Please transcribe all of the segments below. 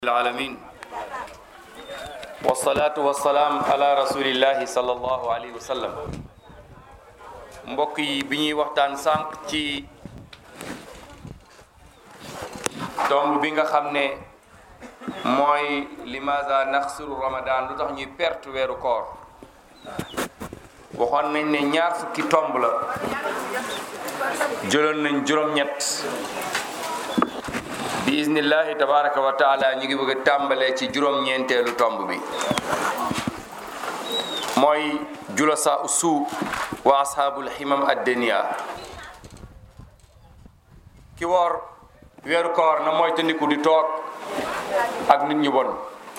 العالمين والصلاة والسلام على رسول الله صلى الله عليه وسلم mbokk yi bi ñuy waxtaan sànq ci tomb bi nga xam ne mooy limaza naxsuru ramadan lu tax ñuy perte weeru koor waxoon nañ ne ñaar fukki tomb la jëloon nañ juróom-ñett bi iznillahi tabaraka wa taala ñu ngi bëgg a tàmbalee ci juróom-ñeenteelu tomb bi mooy julasa usu wa ashaabul himam addeniya ki woor weeru koor na mooy tandiku di toog ak nit ñu bon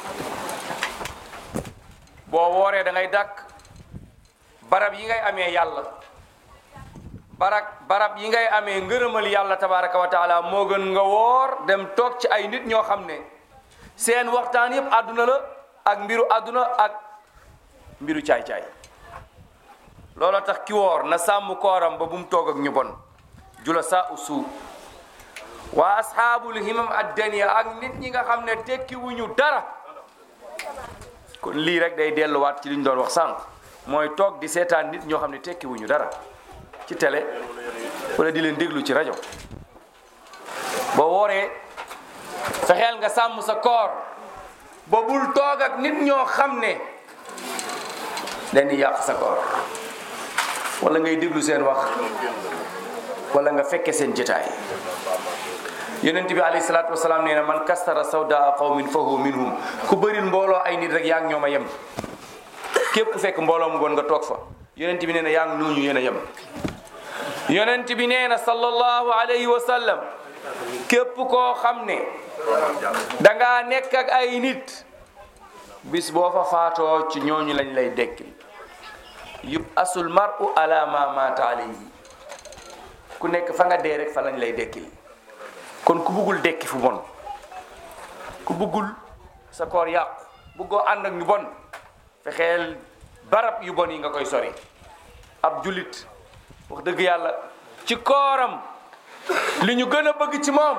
boo wooree da ngay dàkk barab yi ngay amee yàlla barab barab yi ngay amee ngërëmal yàlla tabaraka wa taala moo gën nga woor dem toog ci ay nit ñoo xam ne seen waxtaan yëpp àdduna la ak mbiru àdduna ak mbiru caay-caay looloo tax ki woor na sàmm kooram ba bu mu toog ak ñu bon jula sa usu waa asxaabul himam addaniya ak nit ñi nga xam ne tekki wuñu dara kon lii rek day delluwaat ci li ñu doon wax sànq mooy toog di seetaan nit ñoo xam ne tekki wuñu dara ci télé wala di leen déglu ci rajo boo wooree fexeel nga sàmm sa koor ba bul toog ak nit ñoo xam ne dañuy yàq sa koor wala ngay déglu seen wax wala nga fekke seen jotaay yonent bi alayhi salaatu wasalaam nee na man kastara sawdaa qawmin fa huwa minhum ku bëril mbooloo ay nit rek yaa ngi ñoom a yem képp ku fekk mbooloo mu bon nga toog fa yonent bi nee na yaa ngi ñooñu yéen a yem yonent bi nee na sallallahu alayhi wa sallam képp koo xam ne dangaa nekk ak ay nit bis boo fa faatoo ci ñooñu lañ lay dekki yub asul mar'u ala ma mata alayhi ku nekk fa nga dee rek fa lañ lay dekkil kon ku buggul dekki fu bon ku buggul sa koor yàqu buggoo ànd ak ñu bon fexeel barab yu bon yi nga koy sori ab jullit wax dëgg yàlla ci kooram li ñu gën a bëgg ci moom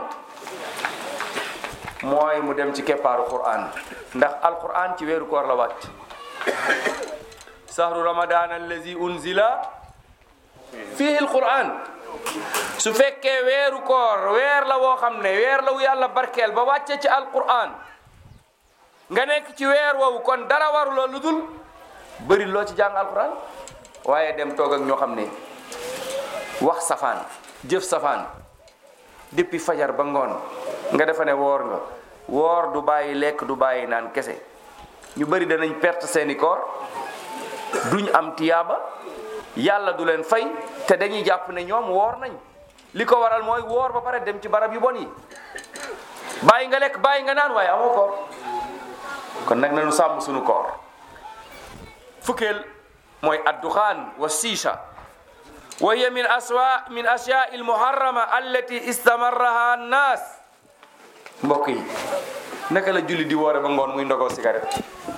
mooy mu dem ci keppaaru Qur'an ndax alquran ci weeru koor la wàcc sahru ramadan allazi unzila fihi alquran su fekkee weeru koor weer la woo xam ne weer la wu yàlla barkeel ba wàcce ci alquran nga nekk ci weer woowu kon dara waru la lu dul bëri loo ci jàng alquran waaye dem toog ak ñoo xam ne wax safaan jëf safaan depuis fajar ba ngoon nga defa ne woor nga woor du bàyyi lekk du bàyyi naan kese ñu bëri danañ perte seeni koor duñ am tiyaaba yàlla du leen fay te dañuy jàpp ne ñoom woor nañ li ko waral mooy woor ba pare dem ci barab yu bon yi bàyyi nga lekk bàyyi nga naan waaye amoo koor kon nag nañu sàmm suñu koor fukkeel mooy adduxaan wa siisha wa hiya min aswa min ashyaa il muharrama allati istamarraha annaas mbokk yi naka la julli di woore ba ngoon muy ndogoo cigarette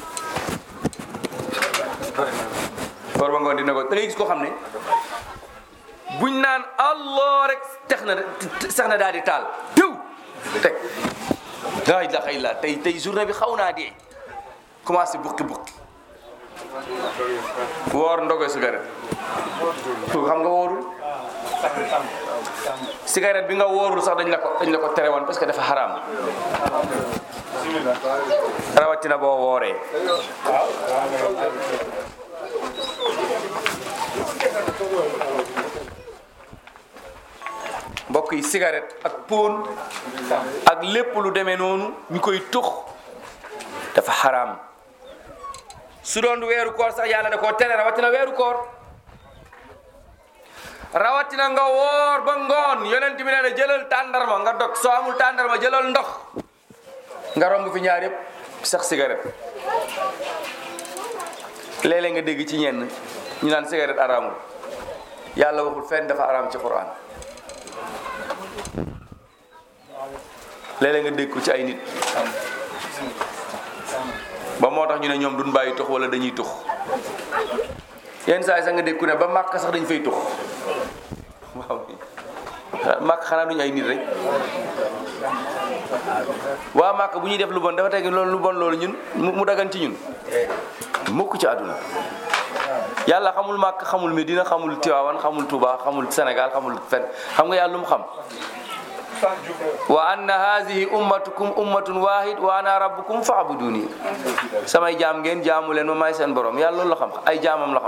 woor ba ngoon di ndogoo da ngay gis koo xam ne buñ naan allah rek tex na sax na daal di taal diw teg laa ilaha illa tey tey journée bi xaw naa dee commencé bukki bukki woor ndogoy cigarette xam nga woorul cigarette bi nga woorul sax dañ la ko dañ la ko tere woon parce que dafa xaraam rawatina boo wooree mbokk yi cigarette ak pon ak lépp lu demee noonu ñu koy tux dafa xaraam su doon weeru koor sax yàlla da koo tere rawatina weeru koor rawatina nga woor ba ngoon yonent bi nee na jëlal tàndarma nga dog soo amul tàndarma jëlal ndox nga romb fi ñaar yëpp sax cigarette léeg-léeg nga dégg ci ñenn ñu naan cigarette araamul yàlla waxul fenn dafa araam ci Qur'an léeg-léeg nga dégg ko ci ay nit ba moo tax ñu ne ñoom duñ bàyyi tux wala dañuy tux yenn saa yi sax nga dégg ku ne ba màkk sax dañ fay tux waaw màkk xanaa duñu ay nit rek waa màkk bu ñuy def lu bon dafa teg loolu lu bon loolu ñun mu mu dagan ci ñun mukk ci àdduna yàlla xamul màkk xamul Medina xamul Tiwaawan xamul Touba xamul Sénégal xamul fen xam nga yàlla lu mu xam wa anna hazihi ummatukum ummatun wahid wa ana rabbukum fa'buduni samay jaam ngeen jaamu leen ma may seen borom yàlla loolu la xam ay jaamam la xam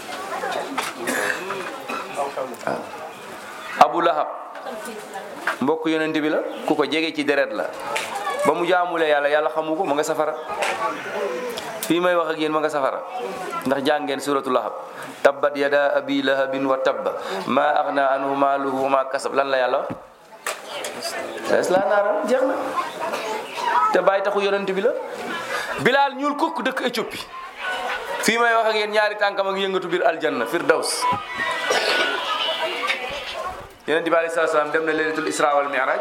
abu lahab mbokk yonent bi la ku ko jege ci deret la ba mu jaamulee yàlla yàlla xamu ko ma nga safara fii may wax ak yéen ma nga safara ndax jàng ngeen suratu lahab tabbat yada abi lahabin wa tabba ma aghna anhu maaluhu wa ma kasab lan la yàlla es la naara jeex na te bàyyi taxu yonent bi la bilaal ñuul kukk dëkk Éthiopie fii may wax ak yéen ñaari tànkam ak yëngatu biir aljanna firdaws yonent bi alayhi salaam dem na laylatul isra wal mi'raj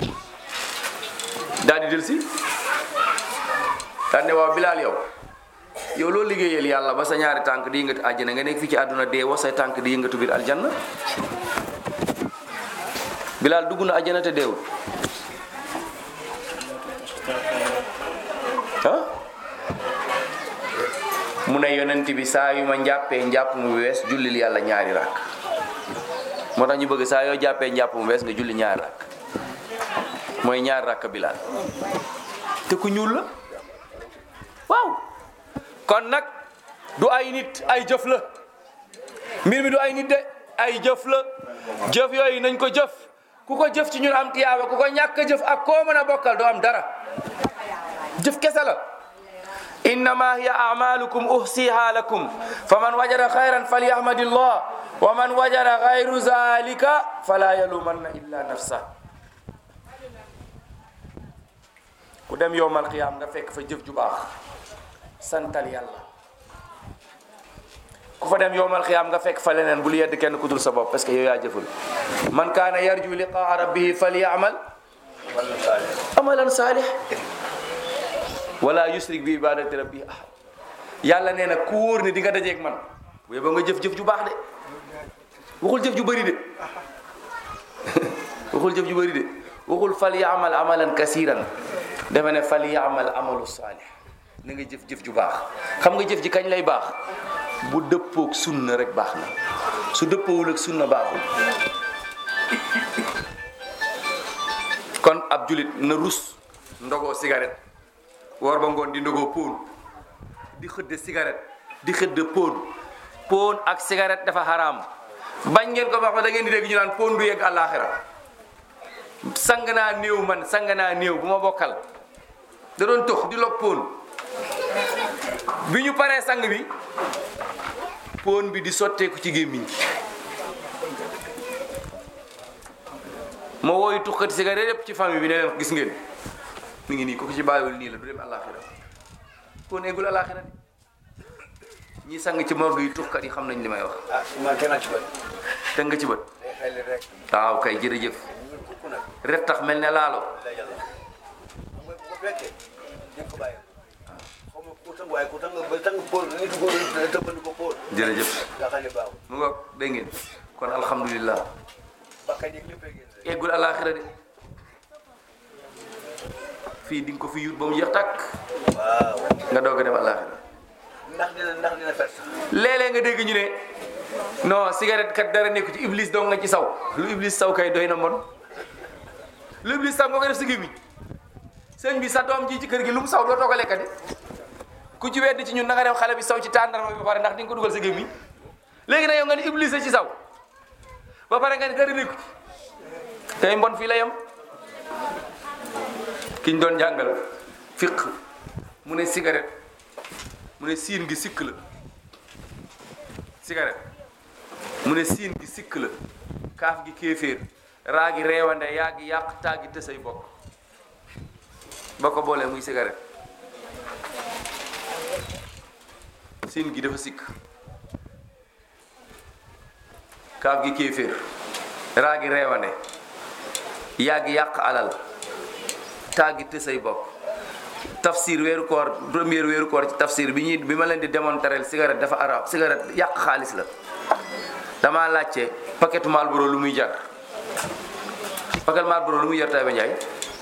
daal di del si daal ne waaw bilaal yow yow loo liggéeyal yàlla ba sa ñaari tànk di yëngatu àjjana nga nekk fii ci àdduna dee wa say tànk di yëngatu biir aljanna bilaal dugg na àjjana te deewul ah mu ne yonent bi saa yu ma njàppee njàpp mu wees jullil yàlla ñaari rakk moo tax ñu bëgg saa yoo jàppee njàpp mu wees nga julli ñaari rakk mooy ñaari rakk bilaal te ku ñuul la waaw kon nag du ay nit ay jëf la mbir mi du ay nit de ay jëf la jëf yooyu nañ ko jëf ku ko jëf ci ñun am tiyaaba ku ko ñàkk jëf ak koo mën a bokkal doo am dara jëf kese la innama hiya amalukum uhsiha lakum faman wajada xayran falyahmadillah wa man wajada gayru zalika fala yalumanna illa nafsa ku dem yowmal qiyaam nga fekk fa jëf ju baax santal yàlla ku fa dem yowmal qiyaam nga fekk fa leneen bul yedd kenn ku dul sa bopp parce que yow yaa jëful man kaana yarju liqaa rabbihi falyamal amalan saalih wala yusrik bi ibadati rabbi ahad yàlla nee na ku wóor ne di nga dajeeg man bu yeboo nga jëf-jëf ju baax de waxul jëf ju bëri de waxul jëf ju bëri de waxul fal yaamal amalan kasiran dafa ne fal yaamal amalu saalih na nga jëf-jëf ju baax xam nga jëf ji kañ lay baax bu dëppoog sunna rek baax na su dëppoowul ak sunna baaxul kon ab julit na rus ndogoo cigarette woor ba ngoon di ndogoo póon di xëdde cigarette di xëdde póon póon ak cigarette dafa xaraam bañ ngeen ko wax da ngeen di dégg ñu naan póon du yegg àllaaxira sang naa néew man sang naa néew bu ma bokkal da doon tox di log póon bi ñu paree sang bi póon bi di sotteeku ci gémmiñ moo wooyu tuxkati cigarette yépp ci famille bi ne leen gis ngeen mi ngi nii ko ko ci bàyyiwul nii la du dem àllaaxira póon eggul àllaaxira de ñi sang ci morgue yi tuxkat yi xam nañ li may wax ah man kenn ci bët. teg nga ci bët day xel rek. waaw kay jërëjëf ñu kukk nag. ret tax mel ne laalo la yàlla. bu ko fekkee ñëpp ko bàyyi. xaw ma ku tàng waaye ku tàng ba tàng póol nit ko tëbbandi ko póol. jërëjëf nga xam ne baaxul. mu ngoog dégg ngeen kon alhamdulillah bakkan yi ñëpp a génn rek. eggul àllaaxira de fii di nga ko fi yut ba mu jeex tàkk waaw. nga doog a dem àllaaxira ndax dina ndax dina fet. léeg-léeg nga dégg ñu ne non cigarette kat dara nekku ci iblis dong nga ci saw lu iblis saw kay doy na mon lu iblis saw nga ko def si gémmiñ sëñ bi sa doom ji ci kër gi lu mu saw doo toog a lekkati ku ci wedd ci ñun na nga dem xale bi saw ci tàndarma bi ba pare ndax di nga ko dugal sa gémmiñ léegi nag yow nga ni iblis a ci saw ba pare nga ni dara nekku ci tey mbon fii la yem kiñ doon jàngal fiq mu ne cigarette mu ne siin gi sikk la cigarette mu ne siin gi sikk la kaaf gi kéeféer raa gi reewande yaa gi yàq taa gi tësay bokk ba ko boolee muy cigarette siin gi dafa sikk kaaf gi kéeféer raa gi reewande yaa gi yàq alal taa gi tësay bokk tafsir weeru koor première weeru koor ci tafsir bi ñuy bi ma leen di démontrer cigarette dafa arab cigarette yàq xaalis la damaa laajte paquetu Marlboro lu muy jar paquet Marlboro lu muy jar Taïba Ndiaye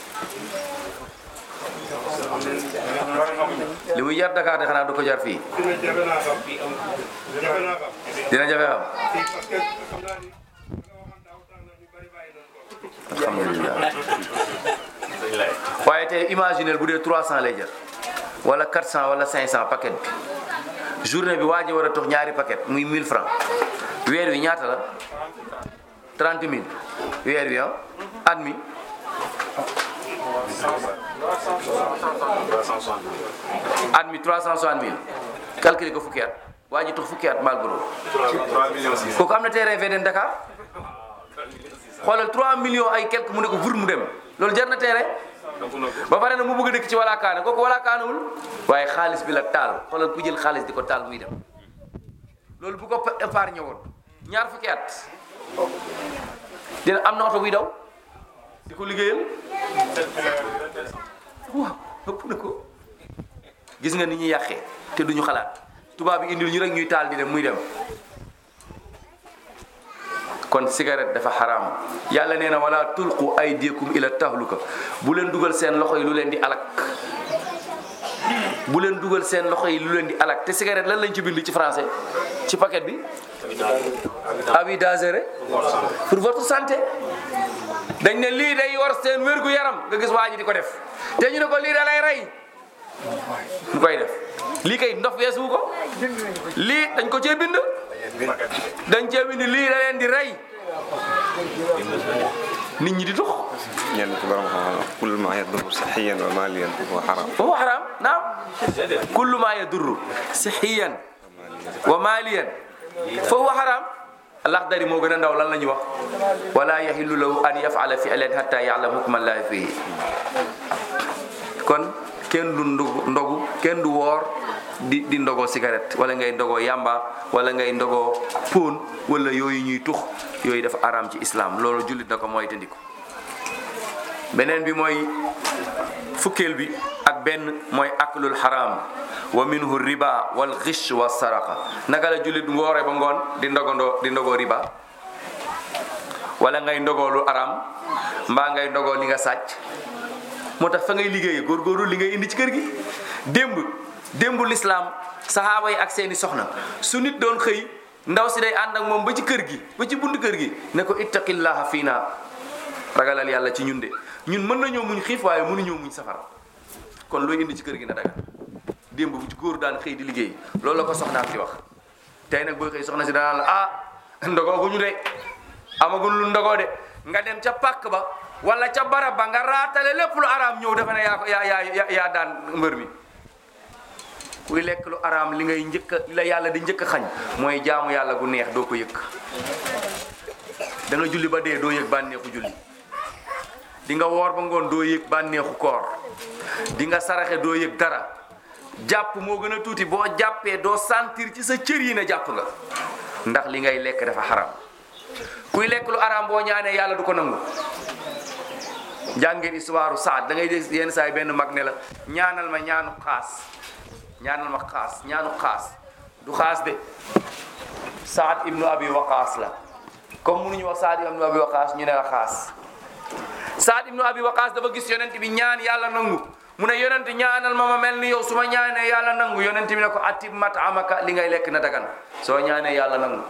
li muy jar Dakar de xanaa du ko jar fii dina jafe naa xam jafe naa xam dina jafe xam parce que xam naa ni nga waxoon daaw tax na ñu bari bàyyi nañ ko alhamdulilah waaye tey imaginel bu dee 300 lay jar wala 400 wala 500 paquet bi journée bi waa ji war a tox ñaari paquet muy 1000 francs weer wi ñaata la 30 000 weer wi ah at mi at mi 360 000 calculer ko fukki at waa ji tox fukki at Marlboro kooku am na terrain VDN Dakar xoolal 3 millions ay quelque mu ne ko vur mu dem loolu jar na terrain ba pare na mu bëgg a dëkk ci walaakaane kooku walaakaanewul waaye xaalis bi la taal xoolal ku jël xaalis di ko taal muy dem loolu bu ko épargne woon ñaar fukki at dina am na oto buy daw di ko liggéeyal waaw ëpp na ko gis nga ni ñuy yàqee te duñu xalaat tubaab bi indil ñu rek ñuy taal di dem muy dem kon cigarette dafa xaraam yàlla nee na wala tulqu aydikum ila tahluka bu leen dugal seen loxo yi lu leen di alak bu leen dugal seen loxo yi lu leen di alak te cigarette lan lañ ci bind ci français ci paquet bi avis dangereux pour votre santé dañ ne lii day war seen wérgu yaram nga gis waa ji di ko def te ñu ne ko lii da lay rey mu koy def lii kay ndof weesu ko lii dañ ko cee bind dañ cee bind lii da leen di rey nit ñi di tux ñenn ci borom xam-xam kullu ma yadurru sihiyan wa maliyan wa haram foofu xaraam naam kullu ma yadurru sihiyan wa maliyan foofu xaraam Laxdari moo gën a ndaw lan la ñuy wax wala yahillu lahu an yafala fi'lan hatta ya'lam hukma llahi fihi kon kenn du ndogu ndogu kenn du woor di di ndogoo cigarette wala ngay ndogoo yamba wala ngay ndogoo póon wala yooyu ñuy tux yooyu dafa araam ci islam loolu jullit na ko mooy tëndiku beneen bi mooy fukkeel bi ak benn mooy aklul haram wa minhu riba wal ghish wa saraqa naka la jullit ngoore ba ngoon di ndogandoo di ndogoo riba wala ngay ndogoo lu aram mbaa ngay ndogoo li nga sàcc moo tax fa ngay liggéeyee góorgóorlu li ngay indi ci kër gi démb démb lislaam saxaaba yi ak seeni soxna su nit doon xëy ndaw si day ànd ak moom ba ci kër gi ba ci bunt kër gi ne ko ittaqillaha fii naa ragalal yàlla ci ñun de ñun mën nañoo muñ xiif waaye mënuñoo muñ safara kon looy indi ci kër gi na daga démb bu ci góor daan xëy di liggéey loolu la ko soxnaam di wax tey nag booy xëy soxna si danaan la ah ndogoo gu ñu de amagul lu ndogoo de nga dem ca pàkk ba wala ca barab ba nga raatale lépp lu araam ñëw dafa ne yaa ko yaa yaa yaa daan mbër mi kuy lekk lu araam li ngay njëkk a li la yàlla di njëkk a xañ mooy jaamu yàlla gu neex doo ko yëg da nga julli ba dee doo yëg bànneexu julli di nga woor ba ngoon doo yëg bànneexu koor di nga saraxe doo yëg dara jàpp moo gën a tuuti boo jàppee doo sentir ci sa cër yi ne jàpp nga ndax li ngay lekk dafa xaram kuy lekk lu araam boo ñaanee yàlla du ko nangu njàngeen histoire Saad da ngay dégg yenn saa yi benn mag ne la ñaanal ma ñaanu xaas ñaanal ma xaas ñaanu xaas du xaas de Saad ibnu Abi Waqaas la comme mënuñu wax Saad ibnu Abi Waqaas ñu ne la xaas Saad ibnu Abi Waqaas dafa gis yonent bi ñaan yàlla nangu mu ne yonent ñaanal ma ma mel ni yow su ma ñaanee yàlla nangu yonent bi ne ko atib mat amaka li ngay lekk na dagan soo ñaanee yàlla nangu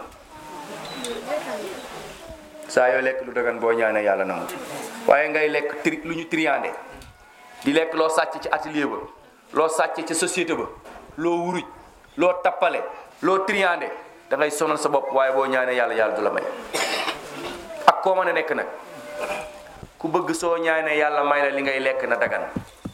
saa yoo lekk lu dagan boo ñaanee yàlla nangu waaye ngay lekk tri lu ñu triandé di lekk loo sàcc ci atelier ba loo sàcc ci société ba loo wuruj loo tappale loo triandé da ngay sonal sa bopp waaye boo ñaanee yàlla yàlla du la may ak koo mën a nekk nag ku bëgg soo ñaanee yàlla may la li ngay lekk na dagan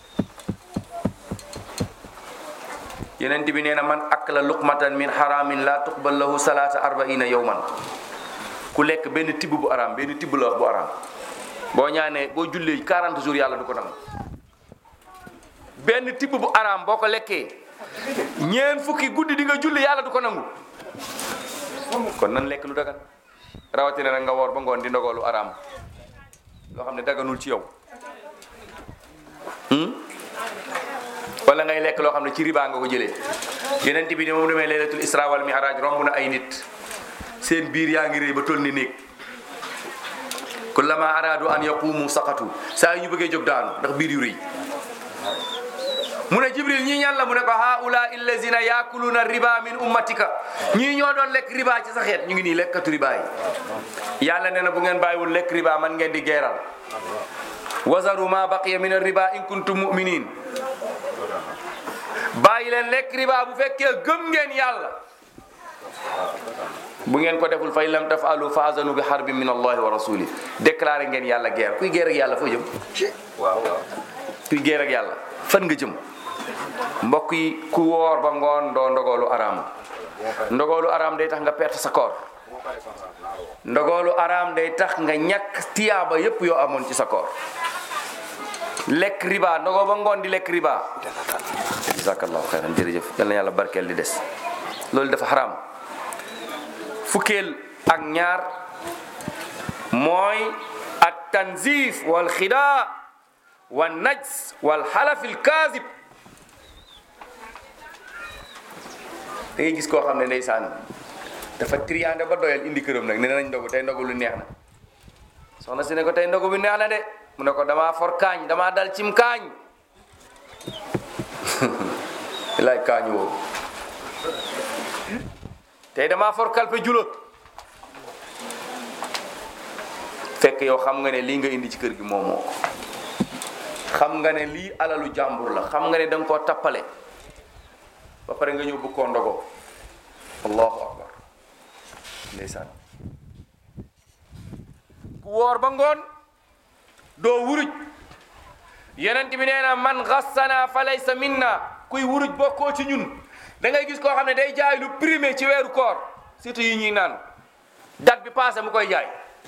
yeneen bi nee na man akla luqmatan min haramin la tuqbal lahu salaata arbaina yawman ku lekk benn tibb bu araam benn tibb la wax bu araam boo ñaanee boo jullee 40 jours yàlla du ko nangu benn tibb bu araam boo ko lekkee ñeen fukki guddi di nga julli yàlla du ko nangu kon nan lekk lu dagan rawatina nag nga woor ba ngoon di ndogoo lu araam loo xam ne daganul ci yow wala ngay lekk loo xam ne ci riba nga ko jëlee yeneen bi ne moom demee laylatul isra wal mi'raj romb na ay nit seen biir yaa ngi rëy ba toll ni néeg kullama aradu an yaqumu saqatu saa yu ñu bëggee jóg daanu ndax biir yu rëy mu ne jibril ñii ñan la mu ne ko haula illazina yakuluna riba min ummatika ñii ñoo doon lekk riba ci sa xeet ñu ngi nii lekkatu riba yi yàlla nee na bu ngeen bàyyiwul lekk riba man ngeen di geeral wazaru ma baqiya min riba in kuntum muminin bàyyi leen lekk riba bu fekkee gëm ngeen yàlla bu ngeen ko deful fa in lam tafalu fa azanu bi harbin min allahi wa rasuli déclaré ngeen yàlla guerre kuy guerre ak yàlla foo jëm waaw waaw kuy guerre ak yàlla fan nga jëm mbokk yi ku woor ba ngoon doo ndogoolu araam ndogoolu araam day tax nga perte sa koor ndogoolu araam day tax nga ñàkk tiyaaba yépp yoo amoon ci sa koor lekk riba ndogoo ba ngoon di lekk riba jazakallahu xayran jërëjëf yal na yàlla barkeel di des loolu dafa xaraam fukkeel ak ñaar mooy at tanzif wal xidaa wal najs wal xalafil kaazib da ngay gis koo xam ne ndeysaan dafa triande ba doyal indi këram nag ne nañ ndogu tey ndogu lu neex na soxna si ne ko tey ndogu bi neex na de mu ne ko damaa for kaañ damaa dal cim kaañ laaj kaañ woowu tey damaa for kalpe julo fekk yow xam nga ne lii nga indi ci kër gi moomoo ko xam nga ne lii alalu jàmbur la xam nga ne da nga koo tappale ba pare nga ñëw bëgg koo ndogoo allahu akbar ndeysaan ku woor ba ngoon doo wuruj yonent bi nee na man xassana fa laysa minna kuy wuruj bokkoo ci ñun da ngay gis koo xam ne day jaay lu primé ci weeru koor surtout yi ñuy naan date bi passé mu koy jaay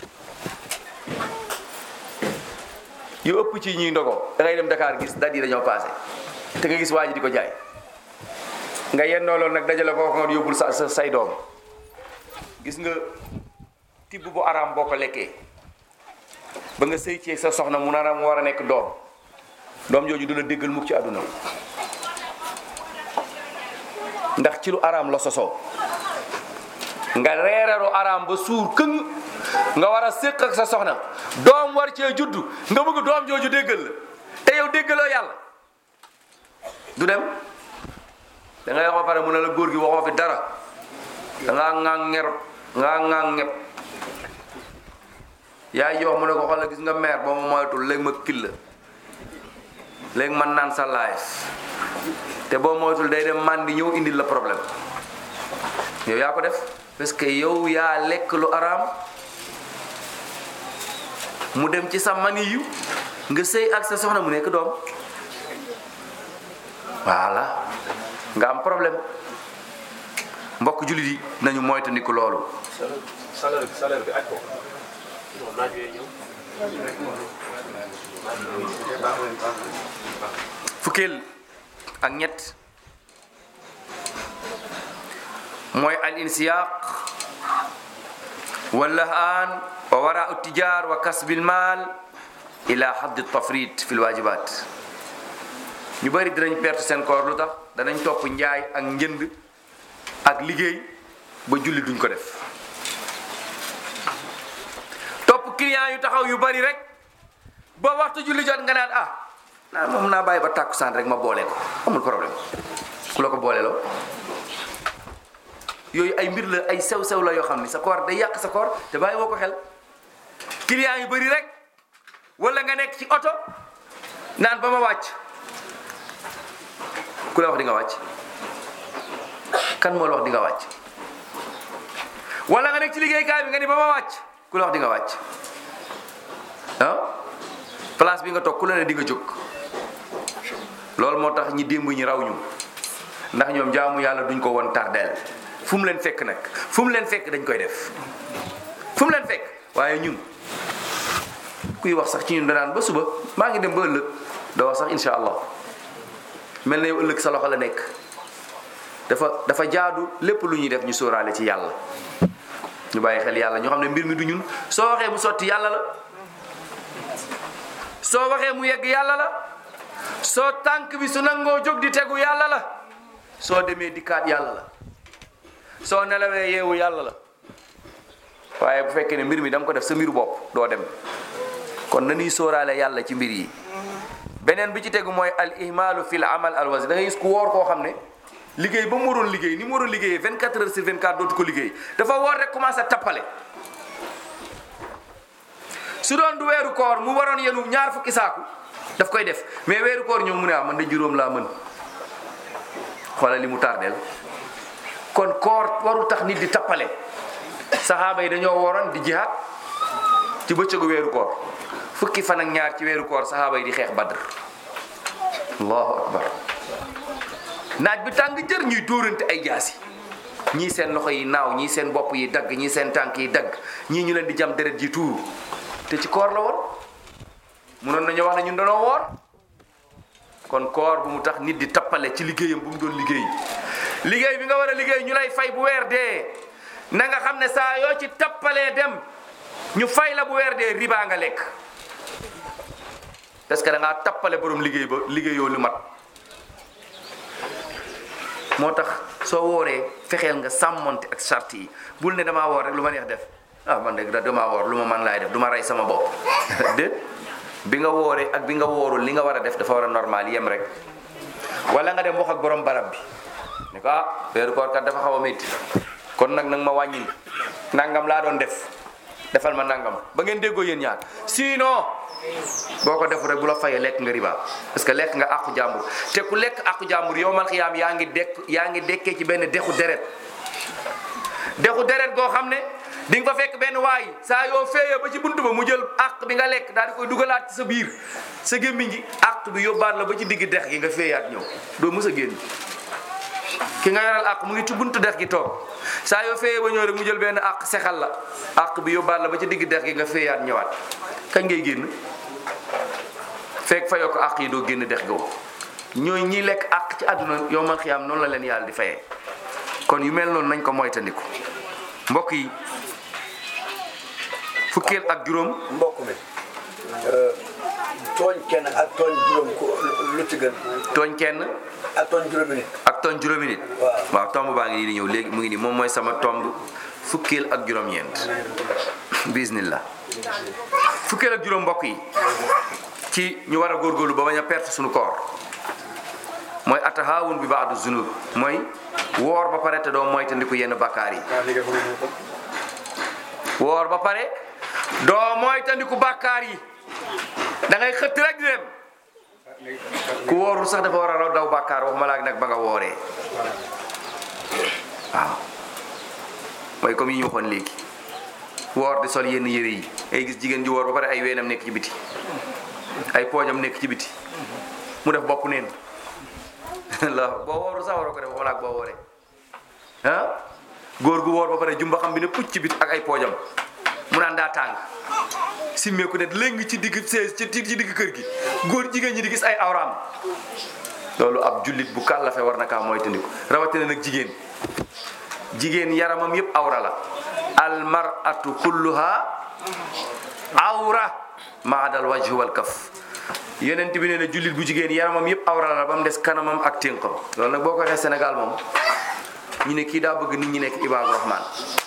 yu ëpp ci ñuy ndogo da ngay dem Dakar gis date yi dañoo passé te nga gis waa ji di ko jaay nga yennoo loolu nag dajale ko nga yóbbul sa sa say doom gis nga tibb bu araam boo ko lekkee ba nga sëy ci sa soxna mu nara mu war a nekk doom doom jooju du la déggal mukk ci àdduna ndax ci lu araam la sosoo nga reeraru araam ba suur këng nga war a séq ak sa soxna doom war cee juddu nga bëgg doom jooju déggal la te yow déggaloo yàlla du dem da ngay wax ba pare mu ne la góor gi waxoo fi dara da ngaa ŋaa ŋer ngaa ŋaa ŋeb yaay ji wax mu ne ko xoolal gis nga meer boo ma moytul léegi ma kil la léegi man naan sa life te boo moytul day dem man di ñëw indil la problème yow yaa ko def parce que yow yaa lekk lu araam mu dem ci sa mani yu nga sëy ak sa soxna mu nekk doom voilà nga am problème mbokk jullit yi nañu moytandiku loolu salaire bi salaire bi aj ko naaj yee ñëw fukkeel ak ñett mooy al insiyaq wallahaan wa warau tijar wa kasbil maal ila haddi tafrit fi lwajibat ñu bëri dinañ perte seen koor lu tax danañ topp njaay ak njënd ak liggéey ba julli duñ ko def topp client yu taxaw yu bari rek ba waxtu julli jot nga naan ah naa moom naa bàyyi ba tàkkusaan rek ma boole ko amul problème ku la ko boole loo yooyu ay mbir la ay sew-sew la yoo xam ni sa koor day yàq sa koor te bàyyi woo ko xel client yu bari rek wala nga nekk ci oto naan ba ma wàcc ku la wax di nga wàcc kan moo la wax di nga wàcc wala nga nekk ci liggéeykaay bi nga ni ba ma wàcc ku la wax di nga wàcc ah place bi nga toog ku la ne di nga jóg loolu moo tax ñi démb ñi raw ñu ndax ñoom jaamu yàlla duñ ko woon tardeel fu mu leen fekk nag fu mu leen fekk dañ koy def fu mu leen fekk waaye ñun kuy wax sax ci ñun danaan ba suba maa ngi dem ba ëllëg doo wax sax insha allah mel na yow ëllëg sa loxo la nekk dafa dafa jaadu lépp lu ñuy def ñu sóoraale ci yàlla ñu bàyyi xel yàlla ñoo xam ne mbir mi du ñun soo waxee mu sotti yàlla la soo waxee mu yegg yàlla la soo tànk bi su nangoo jóg di tegu yàlla la soo demee dikkaat yàlla la soo nelawee yeewu yàlla la waaye bu fekkee ne mbir mi da nga ko def sa mbiru bopp doo dem kon na ñuy sóoraale yàlla ci mbir yi beneen bi ci tegu mooy al ihmalu fil amal al wasi da ngay gis ku woor koo xam ne liggéey ba mu waroon liggéey ni mu waroon liggéeyee 24 heures sur 24 dootu ko liggéey dafa woor rek commencé tappale su doon du weeru koor mu waroon yenu ñaar fukki saaku daf koy def mais weeru koor ñëw mu ne ah man de juróom laa mën xoolal li mu tardeel kon koor warul tax nit di tappale saxaaba yi dañoo wooroon di jihaad ci bëccëgu weeru koor fukki fan ak ñaar ci weeru koor saxaaba yi di xeex badr allahu akbar naaj bi tàng jër ñuy dóorante ay jaasi ñii seen loxo yi naaw ñii seen bopp yi dagg ñii seen tànk yi dagg ñii ñu leen di jam deret ji tuuru te ci koor la woon munoon nañu wax ne ñun dañoo woor kon koor bu mu tax nit di tappale ci liggéeyam bu mu doon liggéey liggéey bi nga war a liggéey ñu lay fay bu weer dee na nga xam ne saa yoo ci tappalee dem ñu fay la bu weer dee riba nga lekk parce que da ngaa tappale borom liggéey ba liggéeyoo lu mat moo tax soo wooree fexeel nga sàmmonte ak charte yi bul ne damaa woor rek lu ma neex def ah man de damaa woor lu ma man laay def du ma rey sama bopp déet bi nga wooree ak bi nga woorul li nga war a def dafa war a normal yem rek wala nga dem wax ak borom barab bi ne ko ah weeru koor kat dafa xaw a métti kon nag nag ma wàññil nangam laa doon def defal ma nangam ba ngeen déggoo yéen ñaar sinon boo ko def rek bu la fayee lekk nga riba parce que lekk nga àqu jàmbur te ku lekk àqu jàmbur yow man xiyaam yaa ngi dekk yaa ngi dekkee ci benn dexu deret dexu deret goo xam ne di nga fa fekk benn waay saa yoo féeyee ba ci buntu ba mu jël àq bi nga lekk daal di koy dugalaat ci sa biir sa gémmiñ gi àq bi yóbbaat la ba ci digg dex gi nga féeyaat ñëw doo mës a génn ki nga yoral àq mu ngi ci buntu dex gi toog saa yoo féeyee ba ñëw rek mu jël benn àq sexal la àq bi yóbbaat la ba ci digg dex gi nga féeyaat ñëwaat kañ ngay génn fekk fayoo ko àq yi doo génn dex googu ñooy ñiy lekk àq ci àdduna yow man xiyaam noonu la leen yàlla di fayee kon yu mel noonu nañ ko moytandiku mbokk yi fukkeel ak juróom mbokk mi tooñ kenn ak tooñ juróom ko lu ci gën tooñ kenn ak tooñ juróomi nit ak tooñ juróomi nit Waaw. waaw tomb baa ngi nii di ñëw léegi mu ngi nii moom mooy sama tomb fukkeel ak juróom-ñeent bismillah fukkeel ak juróom mbokk yi ci ñu war a góorgóorlu ba bañ a perte suñu koor mooy atahaawun bi baadu zunub mooy woor ba pare te doo moytandiku yenn bakkaar yi woor ba pare doo moytandiku bakkaar yi da ngay xëtt rek di dem ku woorul sax dafa war a raw daw bàkkaar waxuma laak nag ba nga wooree waaw mooy comme yi ñu waxoon léegi woor di sol yenn yére yi ay gis jigéen ji woor ba pare ay weenam nekk ci biti ay poojam nekk ci biti mu def bopp neen la boo woorul sax waroo ko def waxuma laak boo wooree ah góor gu woor ba pare jumba xam bi ne pucc ci bit ak ay poojam mu naan daa tàng simmeeku ne léegi ci digg sees ci ci digg kër gi góor jigéen ñi di gis ay awraam loolu ab jullit bu kàllafe war na kaa moytandiku rawatina nag jigéen jigéen yaramam yëpp awra la almaratu kulluha awra maadal wajhi wal kaf yonent bi nee na jullit bu jigéen yaramam yëpp awra la ba mu des kanamam ak ténqam loolu nag boo ko waxee Sénégal moom ñu ne kii daa bëgg nit ñi nekk ibaadu rahman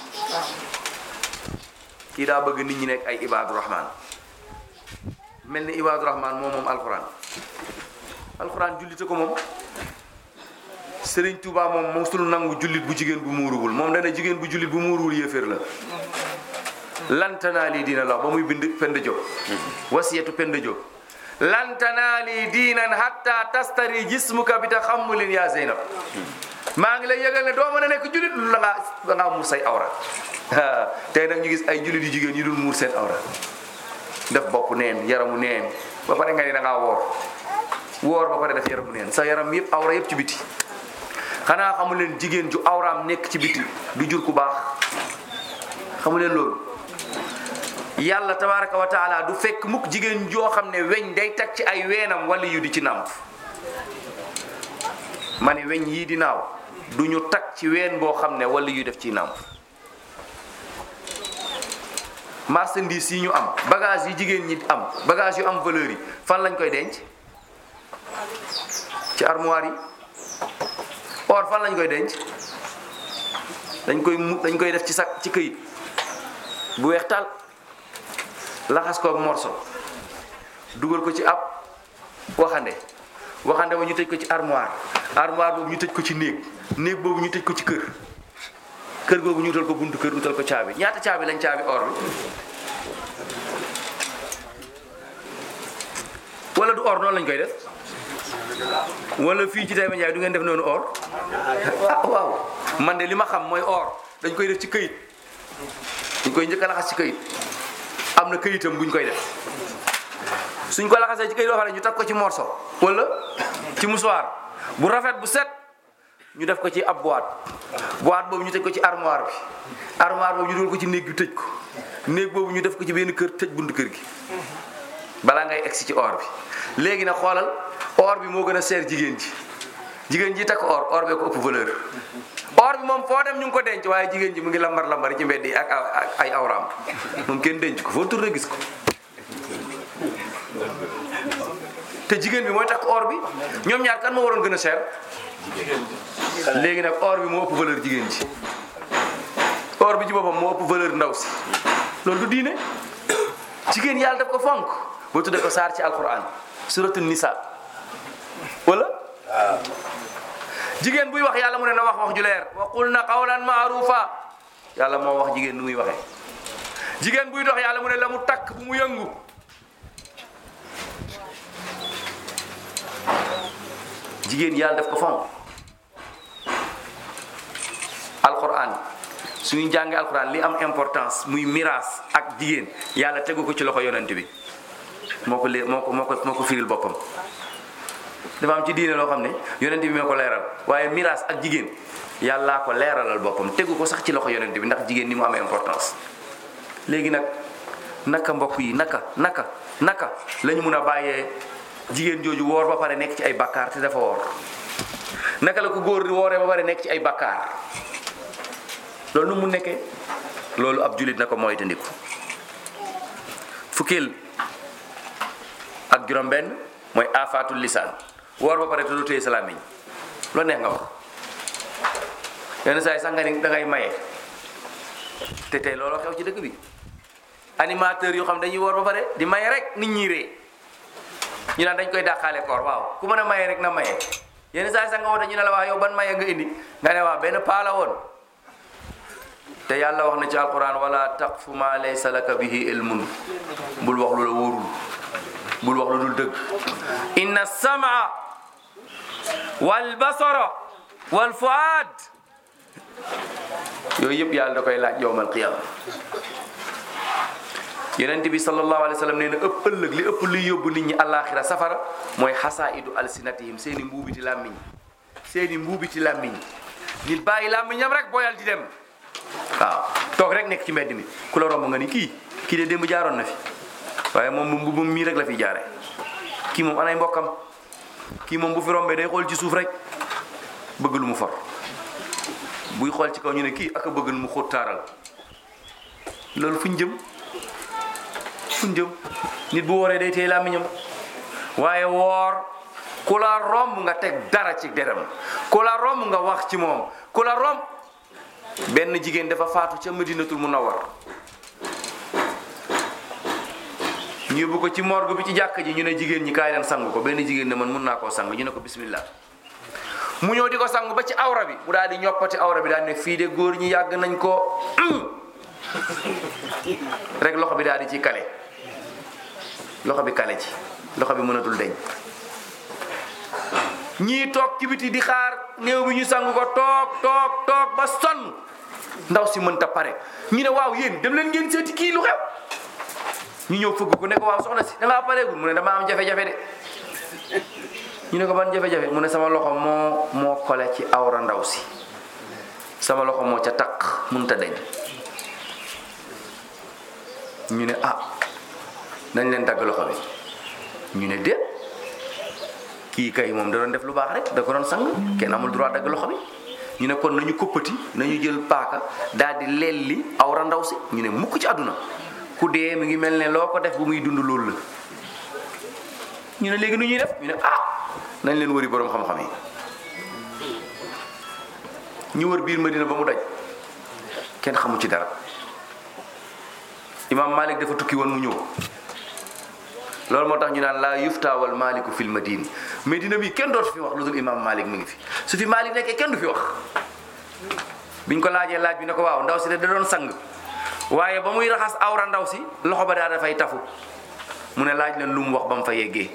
kii daa bëgg nit ñi nekk ay ibaadu rahman mel ni ibaadu rahman moom moom alquran alquran jullite ko moom Serigne Touba moom mosul nangu jullit bu jigéen bu muuruwul moom dana jigéen bu jullit bu muuruwul yéeféer la lantanaa lii diina la ba muy bind Penda Diop wasiyatu Penda Diop lantanaa lii diinan hatta tastari jismuka bi taxammulin yaa Zeynab maa ngi lay yëgal ne doo mën a nekk jullit lu la ngaa da ngaa muur say awra tey nag ñu gis ay jullit yu jigéen yu dul muur seen awra def bopp neen yaramu neen ba pare nga ni da ngaa woor woor ba pare def yaramu neen sa yaram yëpp awra yëpp ci biti xanaa xamu leen jigéen ju awraam nekk ci biti du jur ku baax xamu leen loolu yàlla tabaraka wa taala du fekk mukk jigéen joo xam ne weñ day tag ci ay weenam wala yu di ci nàmp ma ne weñ yii di naaw du ñu tag ci ween boo xam ne wala yu def ci nàmp marchandise yi ñu am bagage yi jigéen ñi am bagage yu am valeur yi fan lañ koy denc ci armoire yi or fan lañ koy denc dañ koy mu dañ koy def ci sac ci këyit bu weex taal laxas ko ak morso dugal ko ci ab waxande waxande ba ñu tëj ko ci armoire armoire boobu ñu tëj ko ci néeg néeg boobu ñu tëj ko ci kër kër googu ñu utal ko buntu kër utal ko caabi ñaata caabi lañ caabi or bi wala du or noonu lañ koy def wala fii ci Taïba Ndiaye du ngeen def noonu or ah waaw man de li ma xam mooy or dañ koy def ci këyit dañ koy njëkk a laxas ci këyit am na këyitam buñ koy def suñ ko laxasee ci këyit boo xam ne ñu teg ko ci morso wala ci musuwaar bu rafet bu set ñu def ko ci ab boîte boîte boobu ñu tëj ko ci armoire bi armoire boobu ñu dugal ko ci néeg bi tëj ko néeg boobu ñu def ko ci benn kër tëj buntu kër gi balaa ngay egsi ci or bi léegi nag xoolal or bi moo gën a seer jigéen ji jigéen ji takk or or bee ko ëpp valeur or bi moom foo dem ñu ngi ko denc waaye jigéen ji mu ngi lambar lambar ci mbedd yi ak ak ay awraam moom kenn denc ko foo tourné gis ko te jigéen bi mooy takk or bi ñoom ñaar kan moo waroon gën a seer léegi nag or bi moo ëpp valeur jigéen ji or bi ci boppam moo ëpp valeur ndaw si loolu du diine jigéen yàlla daf ko fonk boo tuddee ko saar ci alquran suratu nisa wala jigéen buy wax yàlla mu ne na wax wax ju leer wa qulna qawlan maarufa yàlla moo wax jigéen nu muy waxee jigéen buy dox yàlla mu ne la mu takk bu mu yëngu jigéen yàlla daf ko fonk alquran suñu jàngee alquran li am importance muy miraas ak jigéen yàlla tegu ko ci loxo yonent bi moo ko lée moo ko moo ko moo ko firil boppam dafa am ci diine loo xam ne yonent bi moo ko leeral waaye miraas ak jigéen yàllaa ko leeralal boppam tegu ko sax ci loxo yonent bi ndax jigéen ni mu amee importance léegi nag naka mbokk yi naka naka naka la ñu mun a bàyyee jigéen jooju woor ba pare nekk ci ay bakkaar te dafa woor naka la ko góor di wooree ba pare nekk ci ay bakkaar loolu nu mu nekkee loolu ab julit na ko moytandiku fukkeel ak juróom-benn mooy afaatul lisaan woor ba pare te du téye sa làmmiñ loo neex nga wax yenn saa yi sax nga ni da ngay maye te tey looloo xew ci dëkk bi animateur yoo xam dañuy woor ba pare di maye rek nit ñi ree ñu naan dañ koy dàqaale koor waaw ku mën a maye rek na maye yenn saa yi sax nga woote ñu ne la waa yow ban maye nga indi nga ne waa benn paa la woon te yàlla wax na ci alquran wala taqfu ma laysa laka bihi ilmun bul wax lu la wóorul bul wax lu dul dëgg inna samaa wal basara wal fuad yooyu yëpp yàlla da koy laaj yowmal qiyama yonent bi sallallahu alayhi wa sallam nee na ëpp ëllëg li ëpp luy yóbbu nit ñi àllaaxira safara mooy xasaidu alsinatihim seen i mbuubiti làmmiñ seen i mbuubiti làmmiñ nit bàyyi làmmiñam rek boyal di dem waaw toog rek nekk ci mbedd mi ku la romb nga ni kii kii de démb jaaroon na fi waaye moom moom mbubbam mii rek la fi jaare kii moom anay mbokkam kii moom bu fi rombee day xool ci suuf rek bëgg lu mu for buy xool ci kaw ñu ne kii ak a bëgg lu mu xóot taaral loolu fu ñu jëm fu ñu jëm nit bu wooree day téye làmmiñam waaye woor ku la romb nga teg dara ci deram ku la romb nga wax ci moom ku la romb benn jigéen dafa faatu ca Madinatul Munawwar ñu yóbbu ko ci morgue bi ci jàkk ji ñu ne jigéen ñi kaay leen sang ko benn jigéen ne man mun naa koo sang ñu ne ko bismillah mu ñëw di ko sang ba ci awra bi mu daal di ñoppati awra bi daal ne fii de góor ñi yàgg nañ ko rek loxo bi daal di ci kale loxo bi kale ci loxo bi mënatul deñ ñii toog ci biti di xaar néew bi ñu sang ko toog toog toog ba sonn ndaw si mënta pare ñu ne waaw yéen dem leen ngeen seeti kii lu xew ñu ñëw fëgg ko ne ko waaw soxna si da ngaa pareegul mu ne dama am jafe-jafe de ñu ne ko ban jafe-jafe mu ne sama loxo moo moo kole ci awra ndaw si sama loxo moo ca taq mënta deñ ñu ne ah nañ leen dagg loxo bi ñu ne déet kii kay moom da doon def lu baax rek da ko doon sang kenn amul droit dagg loxo bi ñu ne kon nañu koppati nañu jël paaka daal di lelli awra ndaw si ñu ne mukk ci àdduna ku dee mi ngi mel ne loo ko def bu muy dund loolu la ñu ne léegi nu ñuy def ñu ne ah nañ leen wëri borom xam-xam yi ñu wër biir Madina ba mu daj kenn xamu ci dara imam malik dafa tukki woon mu ñëw loolu moo tax ñu naan laa yuftaawal maliku fil madine medina bi kenn dootu fi wax lu dul imam malik mi ngi fi su fi malik nekkee kenn du fi wax biñ ko laajee laaj bi ne ko waaw ndaw si de da doon sang waaye ba muy raxas awra ndaw si loxo ba daa dafay tafu mu ne laaj leen lu mu wax ba mu fa yeggee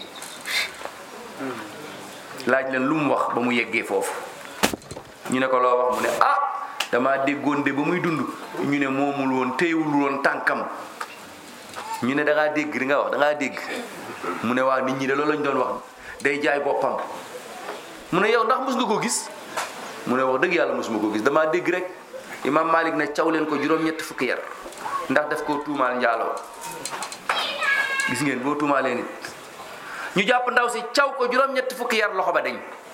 laaj leen lu mu wax ba mu yeggee foofu ñu ne ko loo wax mu ne ah dama déggoon de ba muy dund ñu ne moomul woon téyewul woon tànkam ñu ne da ngaa dégg li nga wax da ngaa dégg mu ne waa nit ñi de loolu lañ doon wax day jaay boppam mu ne yow ndax mos nga ko gis mu ne wax dëgg yàlla mosuma ko gis damaa dégg rek imam malik ne caw leen ko juróom-ñett fukki yar ndax daf koo tuumaal njaaloo gis ngeen boo tuumaalee nit ñu jàpp ndaw si caw ko juróom-ñett fukki yar loxo ba dañ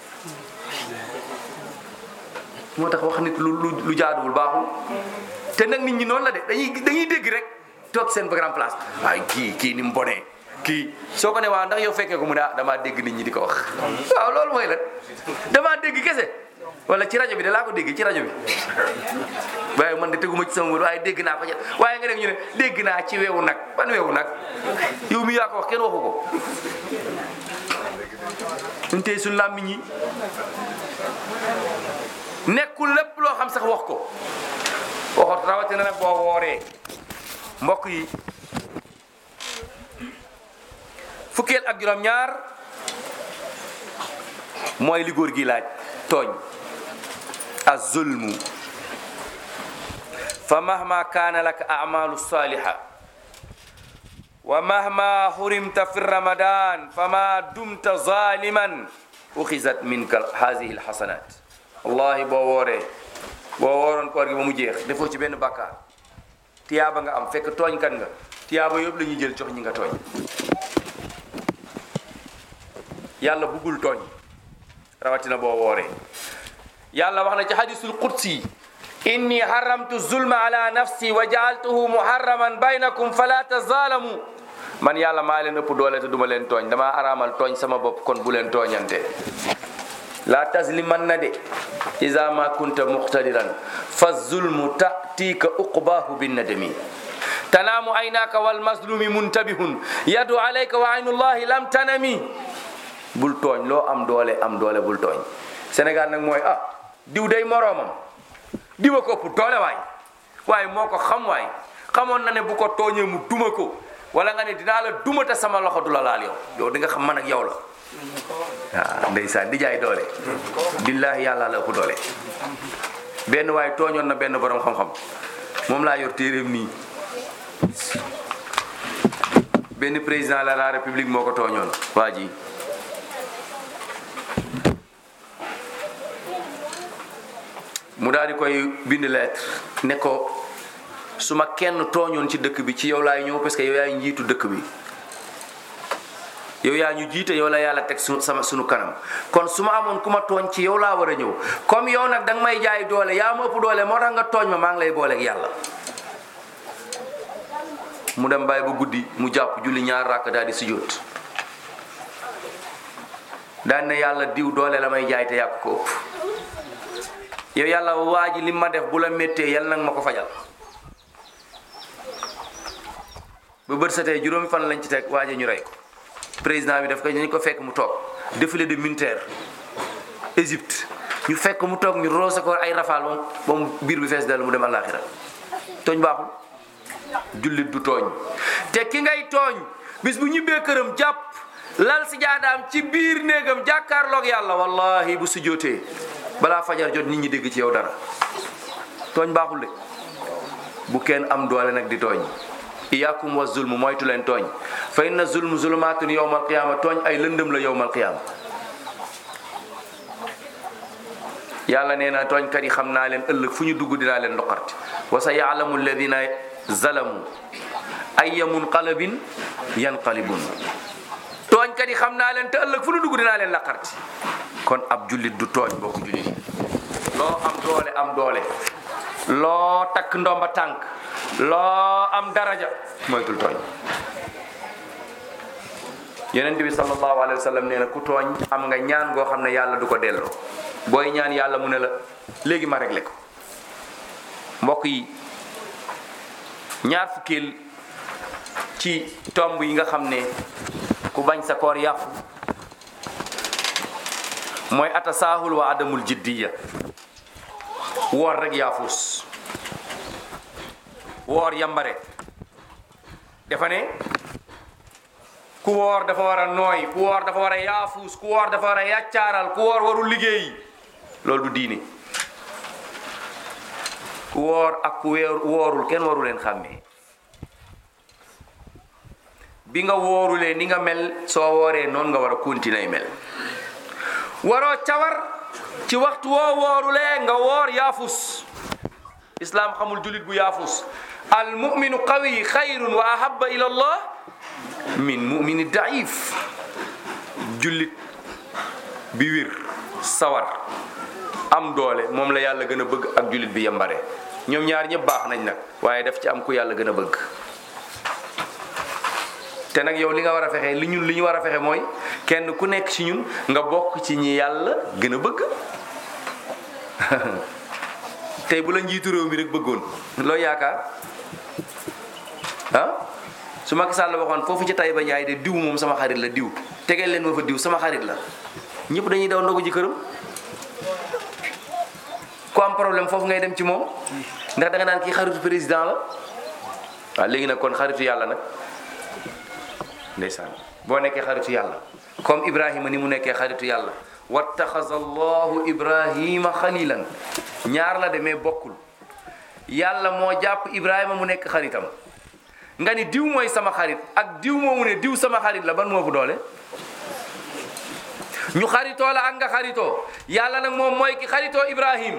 moo tax wax nit lu lu lu jaaduwul baaxul te nag nit ñi noonu la de dañuy dañuy dégg rek toog seen grand place waaye kii kii ni mu bonee kii soo ko ne waaw ndax yow fekkee ko mu ne ah damaa dégg nit ñi di ko wax waaw loolu mooy lan damaa dégg kese wala ci rajo bi de laa ko dégg ci rajo bi waaye man de teguma ci sama wër waaye dégg naa ko ci waaye nga dégg ñu ne dégg naa ci weewu nag ban weewu nag yow mi yaa ko wax kenn waxu ko ñun tey suñu làmmiñ yi nekkul lépp loo xam sax wax ko waxot rawatina nag boo wooree mbokk yi fukkeel ak juróom-ñaar mooy li góor gi laaj tooñ az-zulmu fa mahma kaana laka a'malu saliha wa mahma hurimta fi ramadan fama dumta zaliman uxizat minka hadihi alhasanat wallahi boo wooree boo wooroon koor gi ba mu jeex defoo ci benn bàkkaar tiyaaba nga am fekk tooñkat nga tiyaaba yëpp la ñuy jël jox ñi nga tooñ yàlla buggul tooñ rawatina boo wooree yàlla wax na ci hadisul qudsi inni haramtu zulma ala nafsi wa jaaltuhu muharraman baynakum fala tazalamu man yàlla maa leen ëpp doole te duma leen tooñ damaa araamal tooñ sama bopp kon bu leen tooñante la tazliman na de iza ma kunta muqtadiran fa zulmu tatika uqbahu binnadami tanaamu aynaka wal mazlumi muntabihun yadu alayka wa aynullahi lam tanami bul tooñ loo am doole am doole bul tooñ Sénégal nag mooy ah diw day moroomam diwa ko ëpp doole waay waaye moo ko xam waay xamoon na ne bu ko tooñee mu duma ko wala nga ne dinaa la duma te sama loxo du la laal yow yow di nga xam man ak yow la waaw ndeysaan di jaay doole billahi yàlla la ëpp doole benn waaye tooñoon na benn borom xam-xam moom laa yor téeréem nii benn président de la république moo ko tooñoon waa ji mu daal di koy bind lettre ne ko su ma kenn tooñoon ci dëkk bi ci yow laay ñëw parce que yow yaay njiitu dëkk bi yow yaa ñu jiite yow la yàlla teg su sama sunu kanam kon su ma amoon ku ma tooñ ci yow laa war a ñëw comme yow nag danga may jaay doole yaa ma ëpp doole moo tax nga tooñ ma maa ngi lay booleeg yàlla mu dem bàyyi ba guddi mu jàpp julli ñaar ràkk daal di sujjóot daan ne yàlla diw doole la may jaay te yàq ko ëpp yow yàlla waa ji li ma def bu la méttee yàlla nag ma ko fajal ba bët satee juróomi fan lañ ci teg waa ji ñu rey ko président bi daf ko ñu ko fekk mu toog défilé de militaire Égypte ñu fekk mu toog ñu roose ko ay rafal moom ba mu biir bi fees dal mu dem àllaaxira tooñ baaxul jullit du tooñ te ki ngay tooñ bis bu ñibbee këram jàpp lal si jaadaam ci biir néegam jàkkaarloog yàlla wallahi bu sujjootee balaa fajar jot nit ñi dégg ci yow dara tooñ baaxul de bu kenn am doole nag di tooñ iyaakum wa zulm moytu leen tooñ fa inna zulm zulumaatun yowmal qiyaama tooñ ay lëndëm la yowmal qiyaama yàlla nee na tooñkat yi xam naa leen ëllëg fu ñu dugg dinaa leen loqarti wa sa yaalamu alladina zalamu ayya munqalabin yanqalibun tooñkat yi xam naa leen te ëllëg fu ñu dugg dinaa leen laqarti kon ab jullit du tooñ bokk jullit yi loo am doole am doole loo takk ndomba tànk loo am daraja moytul tooñ yonent bi sallallahu alayhi wa sallam nee na ku tooñ am nga ñaan goo xam ne yàlla du ko delloo booy ñaan yàlla mu ne la léegi ma réglé ko mbokk yi ñaar fukkeel ci tomb yi nga xam ne ku bañ sa koor yàqu mooy atasaahul wa adamul jiddiya woor rek yaafus woor yambare dafa ne ku woor dafa war a nooy ku woor dafa war a yaafuus ku woor dafa war a yàccaaral ku woor warul liggéey loolu du diine ku woor ak ku weer woorul kenn waru leen xàmmee bi nga woorulee ni nga mel soo wooree noonu nga war a continuer mel waroo cawar ci waxtu woo woorulee nga woor yaafus islaam xamul julit bu yaafus al muminu qawi xayrun wa ahabba ila allah min mumini daif jullit bi wir sawar am doole moom la yàlla gën a bëgg ak jullit bi yambare ñoom ñaar ñëpp baax nañ nag waaye daf ci am ku yàlla gën a bëgg te nag yow li nga war a fexe li ñun li ñu war a fexe mooy kenn ku nekk ci ñun nga bokk ci ñi yàlla gën a bëgg tey bu la njiitu réew mi rek bëggoon loo yaakaar ah su Macky Sall waxoon foofu ci Taïba Ndiaye de diw moom sama xarit la diw tegeel leen ma fa diw sama xarit la ñëpp dañuy daw ndogu ji këram ku am problème foofu ngay dem ci moom ndax da nga naan kii xaritu président la waaw léegi nag kon xaritu yàlla nag ndeysaan boo nekkee xaritu yàlla comme Ibrahima ni mu nekkee xaritu yàlla wattaxaza allahu ibrahima xalilan ñaar la demee bokkul yàlla moo jàpp ibrahima mu nekk xaritam nga ni diw mooy sama xarit ak diw moomu ne diw sama xarit la ban moo fu doole ñu xaritoo la ak nga xaritoo yàlla nag moom mooy ki xaritoo ibrahim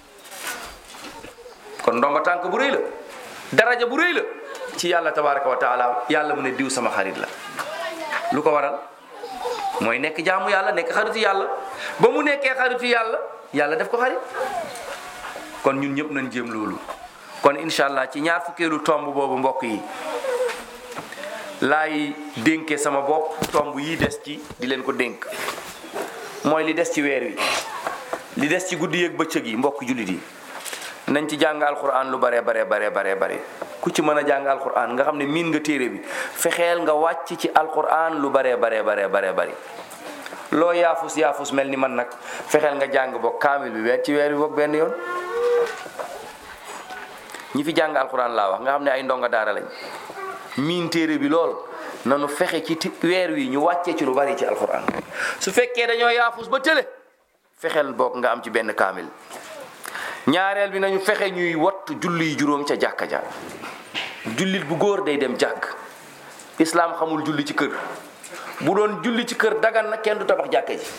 kon ndomba tànk bu rëy la daraja bu rëy la ci yàlla tabaraka wa taala yàlla mu ne diw sama xarit la lu ko waral mooy nekk jaamu yàlla nekk xaritu yàlla ba mu nekkee xaritu yàlla yàlla def ko xarit kon ñun ñëpp nañ jéem loolu kon incha allah ci ñaar fukkeelu tomb boobu mbokk yi laay dénkee sama bopp tomb yi des ci di leen ko dénk mooy li des ci weer wi li des ci guddi yeeg bëccëg yi mbokk jullit yi nañ ci jàng alquran lu bare bare bare bare bare ku ci mën a jàng alquran nga xam ne miin nga téere bi fexeel nga wàcc ci alquran lu bare bare bare bare bari loo yaafus yaafus mel ni man nag fexeel nga jàng boog kaamil bi weer ci weer bi boog benn yoon ñi fi jàng alquran laa wax nga xam ne ay ndonga daara lañ miin téere bi lool nanu fexe ci ti- weer wi ñu wàccee ci lu bari ci alquran su fekkee dañoo yaafus ba tële fexeel boog nga am ci benn kaamil ñaareel bi nañu fexe ñuy wattu julli juróom ca jàkka ja jullit bu góor day dem jàkk islaam xamul julli ci kër bu doon julli ci kër dagan na kenn du tabax jàkka ji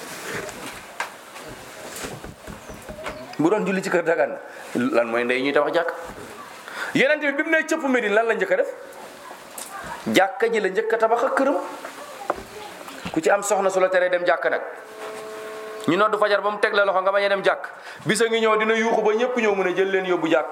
bu doon julli ci kër dagan na lan mooy ndey ñuy tabax jàkk yeneen bi bi mu ne cëpp Medine lan la njëkk a def jàkka ji la njëkk a tabax ak këram ku ci am soxna su la teree dem jàkk nag ñu noddu fajar ba mu teg la loxo nga bañ a dem jàkk bisa ngi ñëw dina yuuxu ba ñëpp ñëw mën a jël leen yóbbu jàkk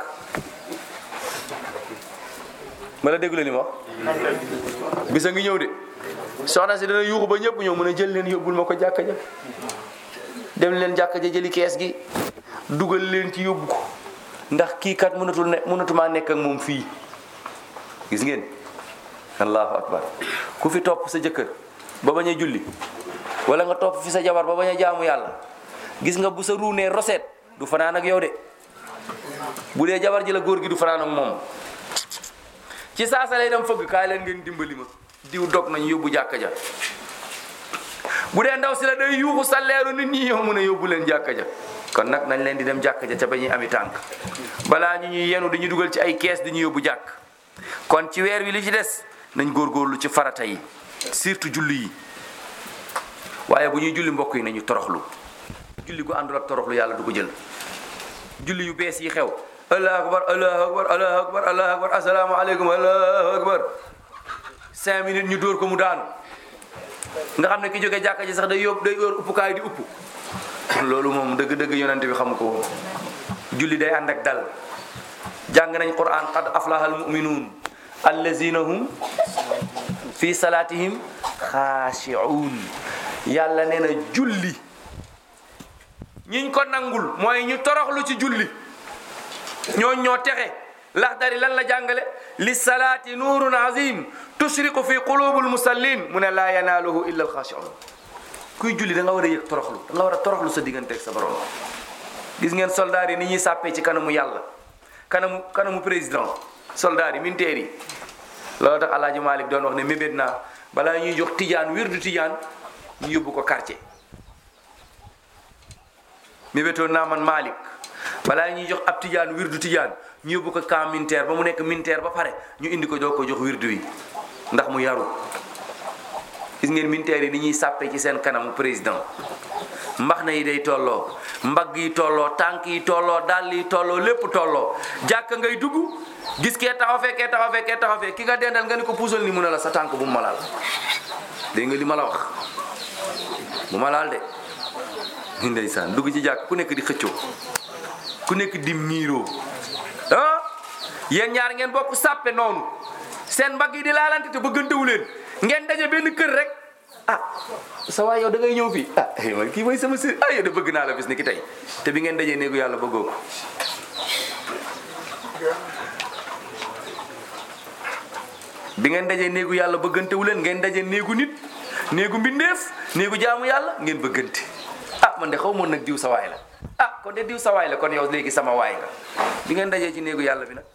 ma la déglu li ma wax bisa ngi ñëw de soxna si dina yuuxu ba ñëpp ñëw mën a jël leen yóbbul ma ko jàkka ja dem leen jàkka ja jëli kees gi dugal leen ci yóbbu ko ndax kii kat mënatul ne mënatumaa nekk ak moom fii gis ngeen allahu akbar ku fi topp sa jëkkër ba bañ a julli wala nga topp fi sa jabar ba bañ a jaamu yàlla gis nga bu sa ruunee roseet du fanaan ak yow de bu dee jabar ji la góor gi du fanaan ak moom ci saasa lay dem fëgg kaay leen ngeen dimbali ma diw dog nañ yóbbu jàkka ja bu dee ndaw si la day yuuxu salleeru nit ñi yow mën a yóbbu leen jàkka ja kon nag nañ leen di dem jàkka ja ca ba ñuy ami tànk balaa ñu ñuy yenu dañuy dugal ci ay kees di ñu yóbbu jàkk kon ci weer wi li ci des nañ góorgóorlu ci farata yi surtout julli yi waaye bu ñuy julli mbokk yi nañu toroxlu julli gu àndul ak toroxlu yàlla du ko jël julli yu bees yi xew allahu akbar allahu akbar allahu akbar allahu akbar assalaamu aleykum allahu akbar cinq minutes ñu dóor ko mu daanu nga xam ne ki jógee jàkka ji sax day yóbbu day yor uppukaay di upp loolu moom dëgg-dëgg yonent bi xamu ko woon julli day ànd ak dal jàng nañ quran qad aflaha almuminuun allazina hum fi salatihim xaashi'uun yàlla nee na julli ñiñ ko nangul mooy ñu toroxlu ci julli ñooñ ñoo texe laxdari lan la jàngale li salaati nuurun azim tushriqu fi qulubul musallin mu ne laa yanaaluhu illa alxaashiun kuy julli da nga war a yëg toroxlu da nga war a toroxlu sa digganteeg sa borom gis ngeen soldaar yi ni ñuy sàppee ci kanamu yàlla kanamu kanamu président soldaar yi militaire yi loolu tax alaaji Malik doon wax ne mébét naa balaa ñuy jox tijaan wirdu tijaan ñu yóbbu ko quartier mébétoon naa man Malik balaa ñuy jox ab tijaan wirdu tijaan ñu yóbbu ko camp militaire ba mu nekk militaire ba pare ñu indi ko jox ko jox wirdu wi ndax mu yaru gis ngeen militaire yi ni ñuy sàppe ci seen kanamu président mbax na yi day tolloo mbagg yi tolloo tànk yi tolloo dàll yi tolloo lépp tolloo jàkk ngay dugg gis kee taxaw fee kee taxaw fee kee taxaw fee ki nga dendal nga ni ko puusal ni mu ne la sa tànk bu mu ma laal dégg nga li ma la wax bu ma laal de ndeysaan dugg ci jàkk ku nekk di xëccoo ku nekk di miiroo ah yéen ñaar ngeen bokk sàppe noonu seen mbagg yi di laalante te bëggantewu leen ngeen daje benn kër rek ah sa waay yow da ngay ñëw fii ah eh man kii mooy sama sër ah yow de bëgg naa la bis ni ki tey te bi ngeen dajee néegu yàlla bëggoo ko bi ngeen dajee néegu yàlla bëggantewu leen ngeen dajee néegu nit néegu mbindeef néegu jaamu yàlla ngeen bëggante ah man de xaw moon nag diw sa waay la ah kon de diw sa waay la kon yow léegi sama waay nga bi ngeen dajee ci néegu yàlla bi nag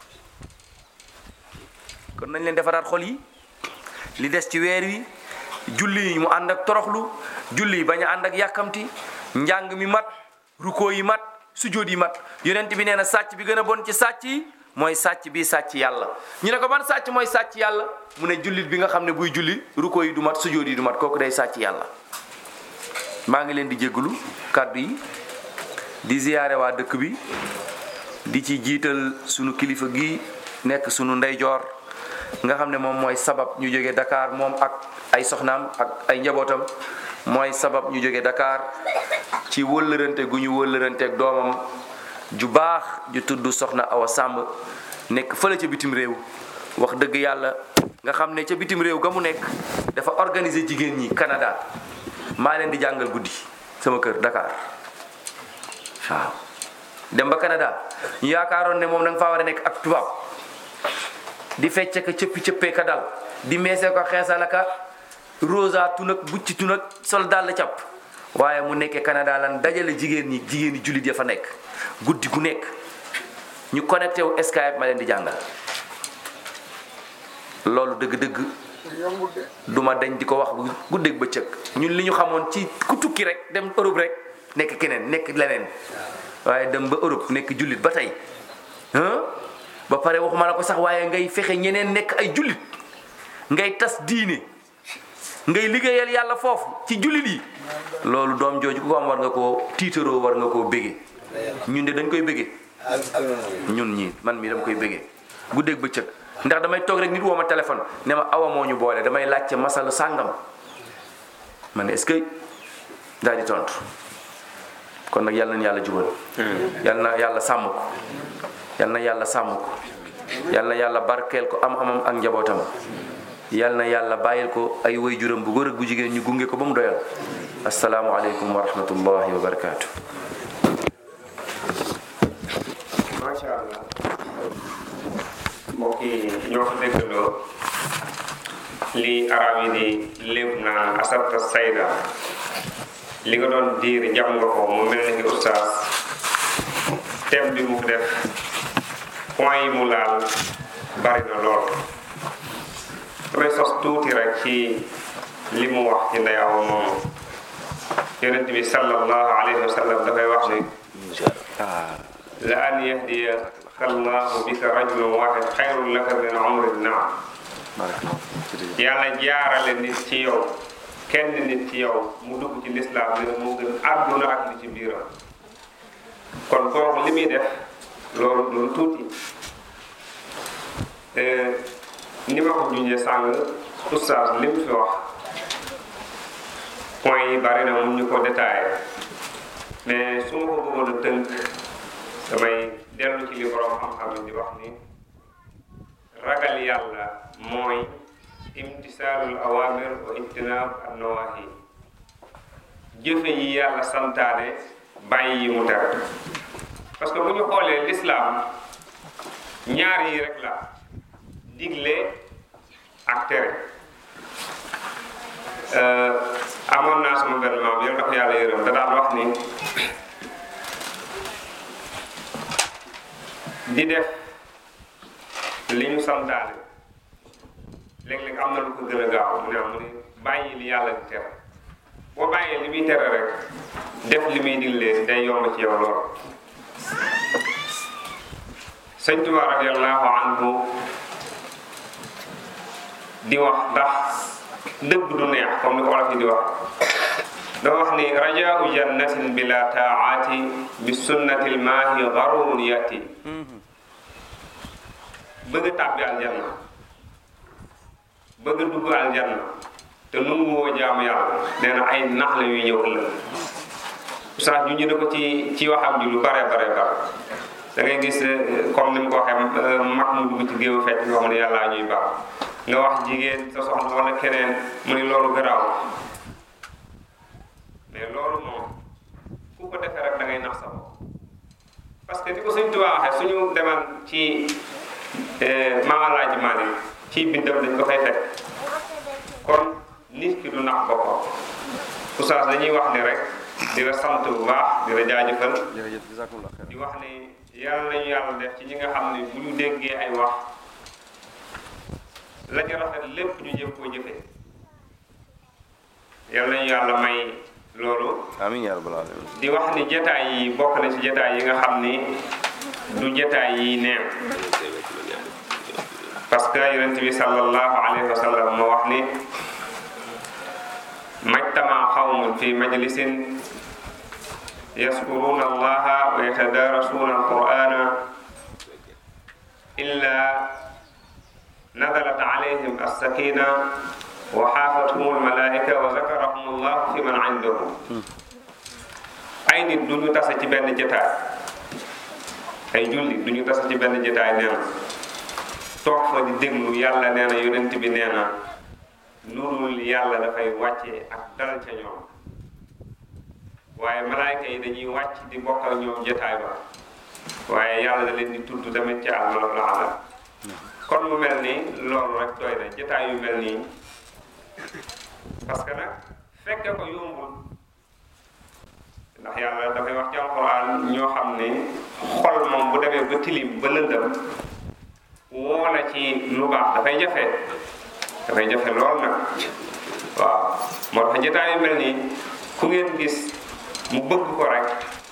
kon nañ leen defaraat xol yi li des ci weer wi julli yi mu ànd ak toroxlu julli yi bañ a ànd ak yàkkamti njàng mi mat ruko yi mat sujjóot yi mat yonent bi nee na sàcc bi gën a bon ci sàcc yi mooy sàcc bi sàcc yàlla ñu ne ko ban sàcc mooy sàcc yàlla mu ne jullit bi nga xam ne buy julli ruko yi du mat sujjóot yi du mat kooku day sàcc yàlla maa ngi leen di jégalu kàddu yi di ziyaare waa dëkk bi di ci jiital sunu kilifa gi nekk sunu ndeyjoor nga xam ne moom mooy sabab ñu jóge Dakar moom ak ay soxnaam ak ay njabootam mooy sabab ñu jóge Dakar ci wëllërante gu ñu wëllëranteeg doomam ju baax ju tudd soxna Awa Samb nekk fële ca bitim réew wax dëgg yàlla nga xam ne ca bitim réew ga mu nekk dafa organiser jigéen ñi Canada maa leen di jàngal guddi sama kër Dakar waaw dem ba Canada ñu yaakaaroon ne moom da nga faa war a nekk ak tubaab di fecce ka cëppi cëppee ka dal di meesee ko xeesal ka rosa tunak bucci tunak sol dal cap waaye mu nekkee Canada lan dajale jigéen ñi jigéen ñi jullit ya fa nekk guddi gu nekk ñu connecté wu Skype ma leen di jàngal loolu dëgg-dëgg duma dañ di ko wax bu guddeeg bëccëg ñun li ñu xamoon ci ku tukki rek dem Europe rek nekk keneen nekk leneen waaye dem ba Europe nekk jullit ba tey ba pare waxuma la ko sax waaye ngay fexe ñeneen nekk ay jullit ngay tas diine ngay liggéeyal yàlla foofu ci jullit yi loolu doom jooju ku ko am war nga koo tiitaroo war nga koo bége ñun de dañ koy bége ñun ñii man mii dama koy bége guddeeg bëccëg ndax damay toog rek nit woo ma téléphone ne ma awa moo ñu boole damay laajte masala sàngam ma ne est-ce que daal di tontu kon nag yàlla na yàlla jubal yàlla na yàlla sàmm ko yàlla na yàlla sàmm ko yàlla na yàlla barkeel ko am amam ak njabootam yàlla na yàlla bàyyil ko ay waajuram bu góor ak bu jigéen ñu gunge ko ba mu doyal asalaamualeykum wa rahmatullahi wa barakaatu. macha allah mbokk yi ñoo ko déggandoo li arab yi di léeb naan asabta sayda li nga doon diir jam nga ko mu mel ni ki ustaas thème bi mu def point yi mu laal bari na lool damay sos tuuti rek ci li mu wax ci ndey awa moomu yonent bi sallallahu alayhi wa sallam dafay wax ni la an yahdiya allahu bika rajulan wahid xayrun laka min umri naam yàlla jaarale nit ci yow kenn nit ci yow mu dugg ci lislaam ne moo gën àdduna ak li ci biiram kon kooku li muy def loolu loolu tuuti ni ma ko junjee sàng oustaz li mu fi wax point yi bari na mun ñu ko détaillé mais su ma ko bëggoon a tënk damay dellu ci li borom xam-xam yi di wax ni ragal yàlla mooy imtisaalul awamir wa ijtinaab an nawahi jëfe yi yàlla santaane bàyyi yi mu tere parce que bu ñu xoolee l'islam ñaar yi rek la digle ak tere amoon naa sama benn maam yàlla dafa yàlla yërëm da daan wax ni di def li ñu santaane léeg-léeg am na lu ko gën a gaaw mu ne mu ne bàyyi li yàlla di tere boo bàyyee li muy tere rek def li muy digle day yomb ci yow lool sëñ Tuubaa radiyallahu anhu di wax ndax dëgg du neex comme ni ko wolof yi di wax dafa wax ni rajaau jannatin bila taati bi sunnatil maahi garurun yati bëgg a tàbbi aljanna bëgg a dugg aljanna te nungu woo jaamu yàlla nee na ay nax la yuy ñëw ëllëg sax ñu ñu ne ko ci ci waxam ji lu bare bare bare da ngay gis comme ni mu ko waxee mag mu dugg ci géewu fecc yoo xam ne yàllaa ñuy baax nga wax jigéen sa soxna wala keneen mu ni loolu garaaw mais loolu moom ku ko defee rek da ngay nax sa bopp parce que di ko suñ Tuubaa waxee suñu demal ci Maam Alaaji Maalik ci bindam dañ ko fay fekk kon nit ki du nax boppam oustaz dañuy wax ni rek di la sant bu baax di la jaajëfal jërëjëf jazakumullah xeer di wax ni yàlla nañu yàlla def ci ñi nga xam ne bu ñu déggee ay wax la ca rafet lépp ñu jëm koo jëfee yàlla nañu yàlla may loolu amiin yaa rabbal alamin di wax ni jataay yi bokk na ci jataay yi nga xam ni du jataay yi neen parce que yonent bi sallallahu alayhi wa sallam moo wax ni majtama xawmun fi majlisin yaskuruna allaha wa yatadarasuna alqur'ana illa nazalat alayhim alsakina wa xaafathum almalaika wa zakarahum allahu fi man indahu ay nit du ñu tase ci benn jataay ay julli du ñu tase ci benn jataay nee na toog fa di déglu yàlla nee na yonent bi nee na nurul yàlla dafay wàcce ak dal ca ñoom waaye malaayka yi dañuy wàcc di bokk ak ñoom jataay ba waaye yàlla da leen di tudd tamit ci àlmal ala kon mu mel ni loolu rek doy na jataay yu mel nii parce que nag fekke ko yombul ndax yàlla dafay wax ci alxuraan ñoo xam ne xol moom bu demee ba tilim ba lëndëm woo la ci lu baax dafay jafe dafay jafe lool nag waaw moo tax jotaay yu mel nii ku ngeen gis mu bëgg ko rek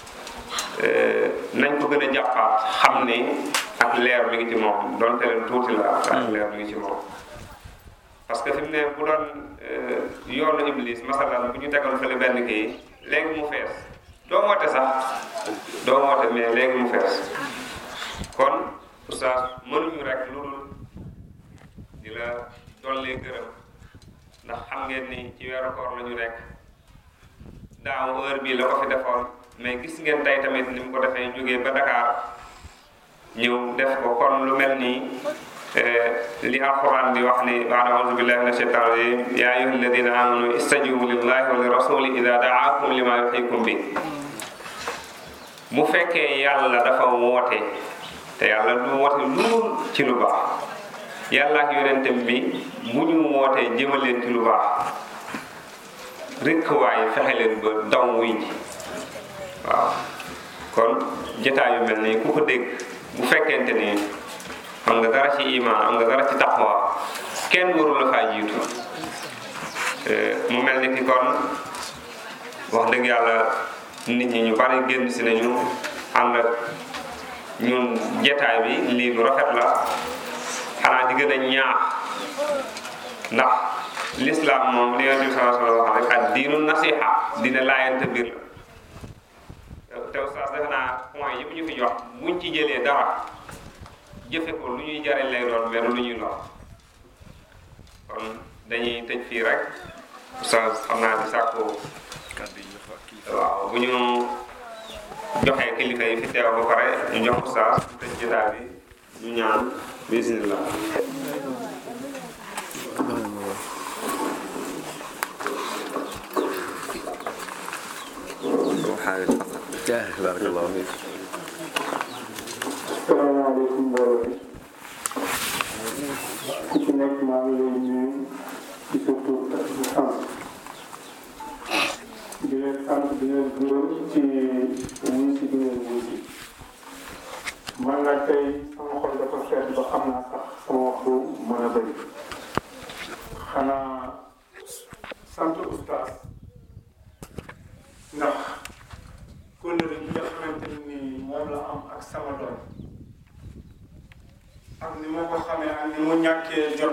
nañ ko gën a jàppaat xam ni ak leer mi ngi ci moom donte leen tuuti la ak leer mi ngi ci moom parce que fi mu ne bu doon yoonu iblis masalan bu ñu tegal fële benn kii léegi mu fees doo woote sax doo woote mais léegi mu fees kon oustaz mënuñu rek lu dul di la dollee gërëm ndax xam ngeen ni ci weeru koor la ñu nekk daaw heure bii la ko fi defoon mais gis ngeen tey tamit ni mu ko defee jógee ba Dakar ñëw def ko kon lu mel nii li alquran di wax ni baada audu billahi min ashaitan rajim ya ayuha alladina amanu istajibu lillahi wa li rasuli ida daakum lima yuxikum bi bu fekkee yàlla dafa woote te yàlla du woote lu ci lu baax yàlla ak yonentam bi bu ñu wootee jëmaleen ci lu baax rekk waaye fexe leen ba daw wuy ji waaw kon jotaay yu mel nii ku ko dégg bu fekkente ni am nga dara ci iman am nga dara ci taqwa kenn waru la faa jiitu mu mel ni ki kon wax dëgg yàlla nit ñi ñu bari génn si nañu ànd ak ñun jetaay bi lii lu rafet la xanaa di gën a ñaax ndax l'islam moom li yonent bi sallallahu alayhi wa sallam wax rek ak diinu nasiha dina laayante biir la te oustaz defe naa point yi ñu fi jox buñ ci jëlee dara jëfe ko lu ñuy jariñ lay doon mais lu ñuy lor kon dañuy tëj fii rek oustaz xam naa di sàkku waaw bu ñu joxee kilifa yi fi teew ba pare ñu jox oustaz tëj jotaay bi ñu ñaan bismillah حاجة فقط بارك الله فيك salaamaaleykum mbooloo mi ku ci nekk maa ngi lay nuyu di leen gërëm ci wuy si bi ngeen wuy si man nag tey sama xol dafa sedd ba xam naa sax sama wax du mën a bëri xanaa sant oustaz ndax kóllëre bi nga xamante ni moom la am ak sama doom ak ni ma ko xamee ak ni mu ñàkkee jot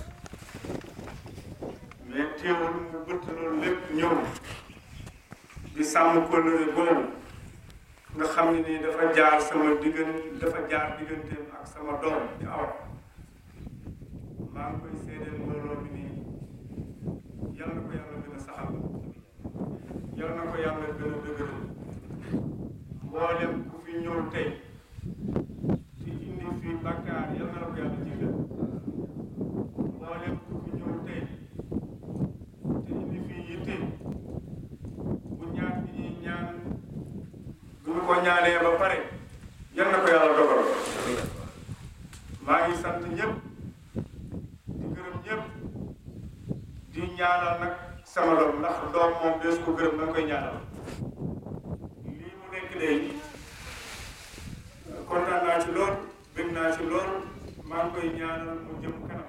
mais teewul mu bëtt loolu lépp ñëw di sàmm kóllëre boobu nga xam ne nii dafa jaar sama diggan dafa jaar digganteem ak sama doom di aw maa ngi koy seedeel mbooloo bi nii yal na ko yàlla gën a saxal yal na ko yàlla gën a dëgëral mboolem ku fi ñëw tey ci indi fii bàkkaar yal na la ko yàlla jéggal mboolem ku fi ñëw tey te indi fii yitte bu ñaan bi ñuy ñaan bu ñu ko ñaanee ba pare yal na ko yàlla dogal maa ngi sant ñëpp di gërëm ñëpp di ñaanal nag sama doom ndax doom moom dees ko gërëm da nga koy ñaanal lii mu nekk léegi kontaan naa ci lool bëgg naa ci lool maa ngi koy ñaanal mu jëm kanam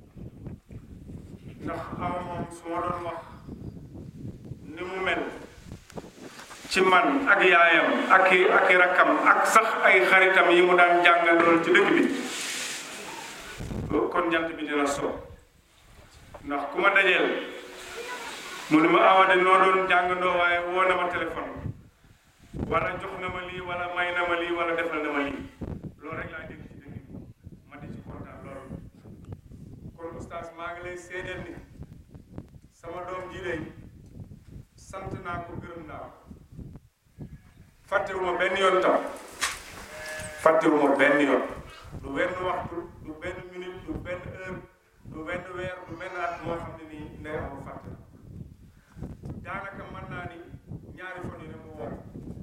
ndax awa moom su ma doon wax ni mu mel ci man ak yaayam ak i ak i rakkam ak sax ay xaritam yi mu daan jàngal lool ci dëkk bi kon jant bi dina so ndax ku ma dajeel mu ne ma awa de noo doon jàngandoo waaye woo na ma téléphone wala jox na ma lii wala may na ma lii wala defal na ma lii loolu rek laa dégg ci dëkk bi ma di ci kontaan loolu kon oustaz maa ngi lay seedeel ni sama doom ji lay sant naa ko gërëm naa ko fàttewuma benn yoon tam fàttewuma benn yoon du benn waxtu du benn minute du benn heure du benn weer du benn at moo xam ne nii ndey amu fàtte daanaka mën naa ni ñaari fan yi ne mu woo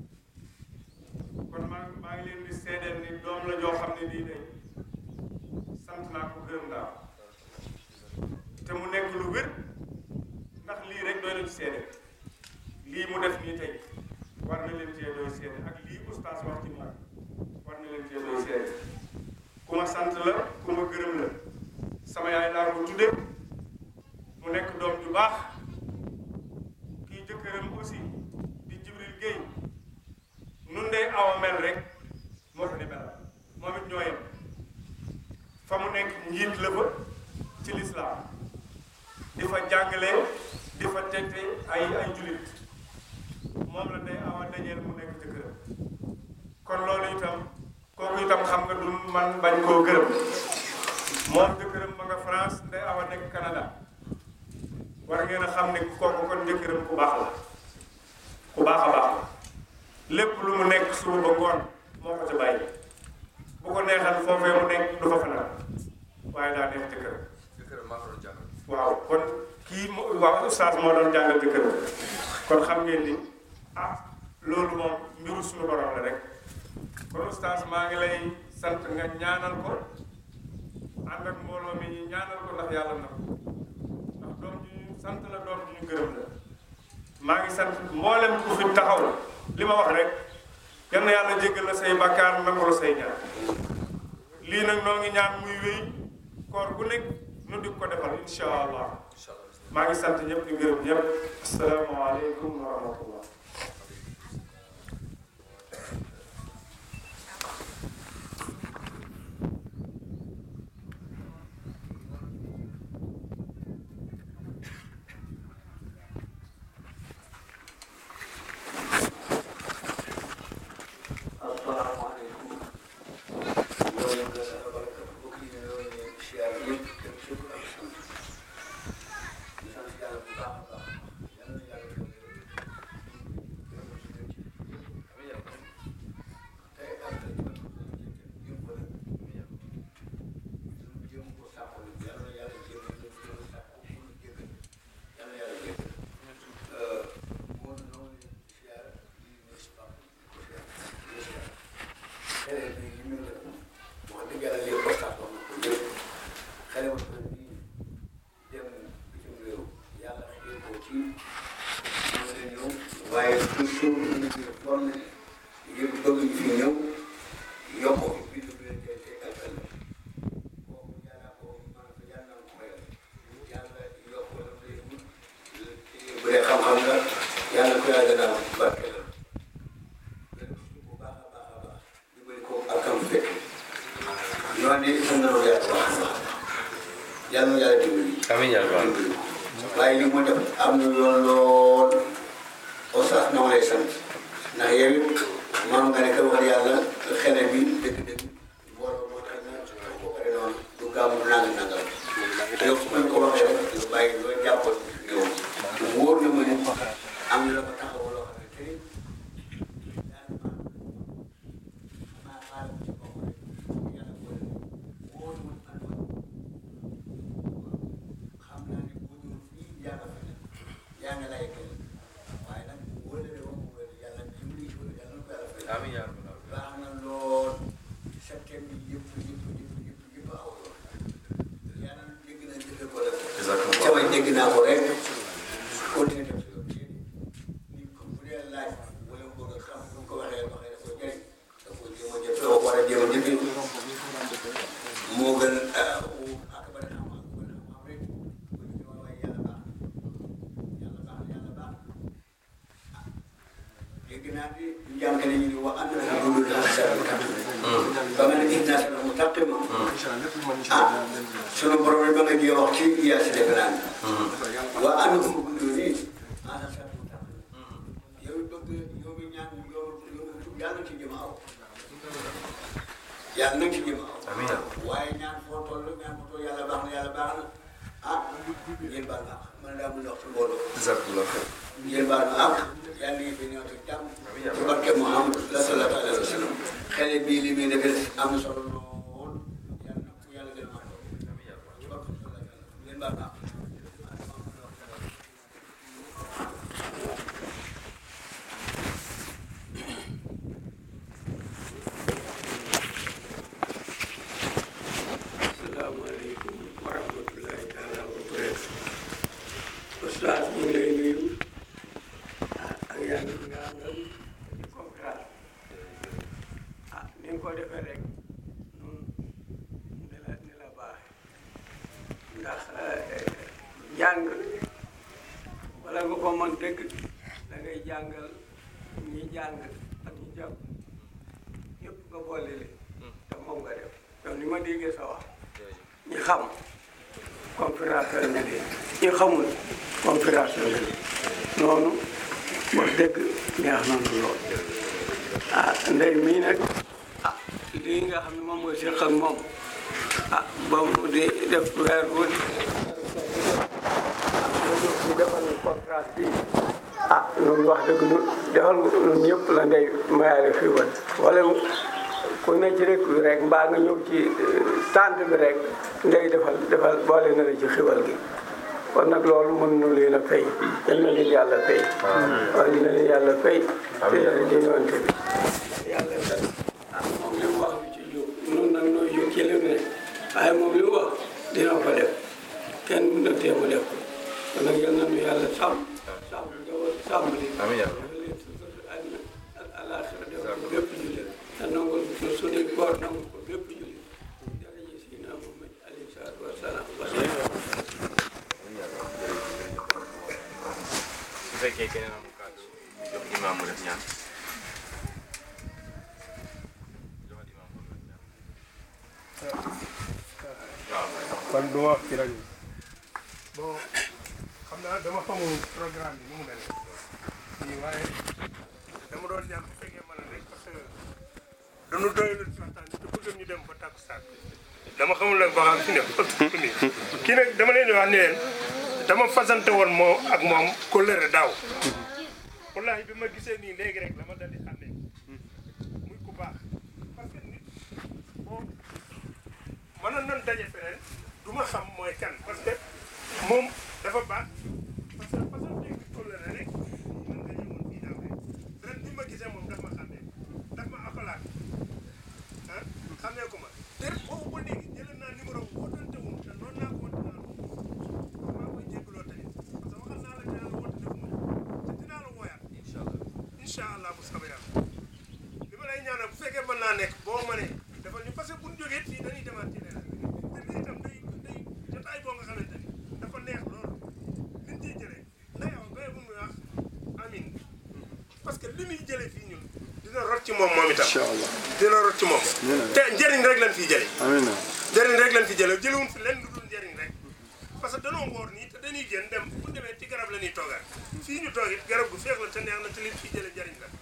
kon maa maa ngi leen di seedeel ni doom la joo xam ne nii day sant naa ko gërëm naa ko te mu nekk lu wér ndax lii rek doy na ci seede lii mu def nii tey war na leen cee doy seede ak lii oustaz wax ci moom war na leen cee doy seede ku ma sant la ku ma gërëm la sama yaay laa ko tudde mu nekk doom ju baax kii jëkkëram aussi di Jibril Guèye nun day awa mel rek moo fa di mel moom it ñoo yem fa mu nekk njiit la fa ci lislaam di fa jàngale di fa tette ay ay julit moom la day awa dajeel mu nekk jëkkëram kon loolu itam kooku itam xam nga du man bañ koo gërëm moom jëkkëram ma nga France nday awa nekk Canada war ngeen a xam ne kooku kon jëkkëram ku baax la ku baax a baax la lépp lu mu nekk suba ba ngoon moo ko ca bàyyi bu ko neexal foofee mu nekk du fa fanaan waaye daa neex jëkkëram waaw kon kii mo waaw oustaz moo doon jàngal jëkkëram kon xam ngeen ni ah loolu moom mbiru suñu borom la rek kon oustaz maa ngi lay sant nga ñaanal ko ànd ak mbooloo mi ñu ñaanal ko ndax yàlla na ko ndax doom ji ñu sant la doom ji ñu gërëm la maa ngi sant mboolem ku fi taxaw li ma wax rek yal na yàlla jéggal la say bakkaar nangu la say ñaan lii nag noo ngi ñaan muy wéy koor gu nekk nu di ko defal insha allah maa ngi sant ñëpp di gërëm ñëpp asalaamaaleykum wa rahmatullah asalaamaaleykum loolu nga bokk yi ne loolu ne siyaar yëpp dem suuf ak sant di sant yàlla bu baax a baax yal na yàlla man de sant naa yàlla bu baax a baax yàlla na yàlla dimbali. amiin yaa rabbal dimbali waaye li mu def am na yoon lool oustaz na ma lay sant ndax yow it maam nga ne ka wax yàlla xele bi dëgg-dëgg mbooloo moo tax na ko pare noonu du gàmmu nang nangal yow su ma ko waxee rek nga bàyyi loo jàppoon yow wóor na ma ne am na la ko taxaw loo xam ne tey maa xaar ci kaw rek yàlla boole wóor na ma ne xam naa ne bu ñu fii yaa nga fa yaa nga lay kenn waaye nag wóor na ma wóor yàlla dimbali ci wóor yàlla na ko yàlla fay. amiin yaa rabbal baax na lool septembre bi yëpp yëpp yëpp yëpp yëpp aw yoon yàlla dégg na dégg ko la sama dégg naa ko rek continué def si yoon nit ko bu dee laaj wala mu bëgg a xam bu ko waxee waxee da ko jëriñ da ko jéem a jëf da ko war a jéem a jëfee moo gën ak ba xam ak ba xam rek bu ñu wax waaye yàlla baax yàlla baax yàlla baax dégg naa bi njàngale ñu ne wa am na lu dul la sa ba nga ne gis naa sama mu tàqi ma ah sunu borom ba nga jee wax ci yaa si defe naa wa am na lu dul nii ah sa mu tàqi yow bëgg yow mi ñaan yow yow yàlla na ci jëm aw yàlla na ci jëm aw amiin yaa rabbal waaye ñaan foo toll ñaan foo toll yàlla baax na yàlla baax na ah ngeen baal ma man daa mun a wax ci mbooloo jazakallah xayr ngeen baal ma ak yàlla ngi fi ñëw te jàmm ci barke Muhammad sallallahu alayhi wa sallam xale bii li muy defee am na solo lool yàlla na ko yàlla gën a mën ci barke sallallahu alayhi wa sallam ngeen baal ma ak asalaamaaleykum wa rahmatulahi taala wa barakatu Oustaz ñu ngi lay nuyu ah ak yàlla bi nga àndal di conférence ah ni nga ko defee rek nun ni la ni la baaxe ndax jàng wala nga ko mën dëgg da ngay jàngal ñi jàng ak ñi jàng ñëpp nga boole leen te moom nga def yow ni ma déggee sa wax ñi xam conférence la nga leen ñi xamul conférence la nga leen noonu wax dëgg neex na nu lool ah ndey mii nag ah lii nga xam ne moom nga séq ak moom ah ba mu di def weer wu di di defal conférence bi ah loolu wax dëgg nu defal ñun ñëpp la ndey mayaale fii woon wala ku ne ci rek rek mbaa nga ñëw ci tànt bi rek ndey defal defal boole na la ci xiwal gi kon nag loolu mën nu leen a fay yal na leen yàlla fay waaw na leen yàlla fay te yàlla di ñoonte bi yàlla ah moom li mu wax bi ci jóg nun nag nooy jóg ci li mu ne waaye moom li mu wax dina ko def kenn mën na tee mu def ko kon nag yal na nu yàlla sàmm sàmm njaboot sàmm li amiin yaa dafa leen sutur àddina ak àllaaxira def ko bépp jullit te nangul ko suñuy koor nangul ko bépp jullit jërëjëf Seydina Muhammad alayhi salaatu wa salaam su fekkee keneen am kàddu jox imaam mu def ñaan joxal imaam mu def ñaan kon du ma wax ci rajo bi bon xam naa dama xamul programme bi nu mu demee nii waaye dama doon ñaan bu fekkee mën a rek parce que dañu doylu ci waxtaan bi te bëgg ñu dem ba takkusaan dama xamul nag ba xam fi ne nii kii nag dama leen di wax ni leen dama fasante woon moo ak moom kóllëre daaw wallahi bi ma gisee nii léegi rek dama dal di xàmmee muy ku baax parce que nit boo mënoon nañ daje feneen du ma xam mooy kan parce que moom dafa baax parce que façon dégg kóllëre rek mën nga ñëwoon fii daaw rek ren bi ma gisee moom daf ma xàmmee daf ma akolaat ah xàmmee ko ma te boobu ba léegi jëlee naa numéro bu wootante wu te noonu naa ko woote naa la maa koy jégaloo tamit parce que waxal naa la dinaa la woote def ma te dinaa la wooyaat incha allah incha allah bu soobee yàlla li ma lay ñaanal bu fekkee mën naa nekk boo mënee defal ñu parce que bu ñu jógee fii dañuy demaat ci leneen te lii itam day day jotaay boo nga xamante ni dafa neex loolu liñ ciy jëlee nday aw bay bu muy wax amin parce que li muy jëlee fii ñun dina rot ci moom moom itam incha allah dina rot ci moom te njëriñ rek lañ fiy jëlee amiin njëriñ rek lañ fi jëlee jëlewuñ fi lenn lu dul njëriñ rek parce que danoo woor nii te dañuy génn dem bu demee ci garab la ñuy toogaat fii ñu toog it garab gu feex la te neex na te liñ fi jëlee njëriñ la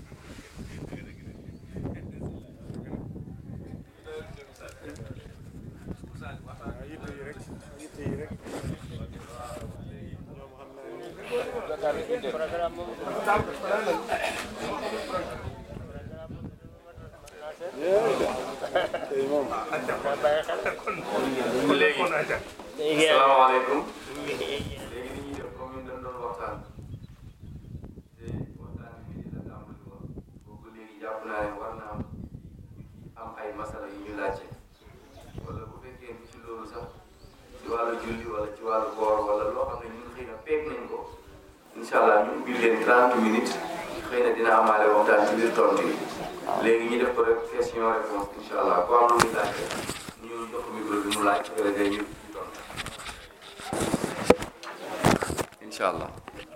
salaamaaleykum léegi ni ñuy def comme ñun dañ doon waxtaan te waxtaan bi dina tàmbali woon boobu léegi jàpp naa ne war na am am ay masala yu ñu laajte wala bu fekkee ni ci loolu sax ci wàllu julli wala ci wàllu koor wala loo xam ne ñun xëy na peeg nañ ko incha allah ñu ubbi leen 30 minutes xëy na dina amaale waxtaan ci biir tontu yi léegi ñu def ko rek question réponse incha allah ku am lu muy laajte ñu jox ko micro bi mu laaj su fekkee ñu tontu incha allah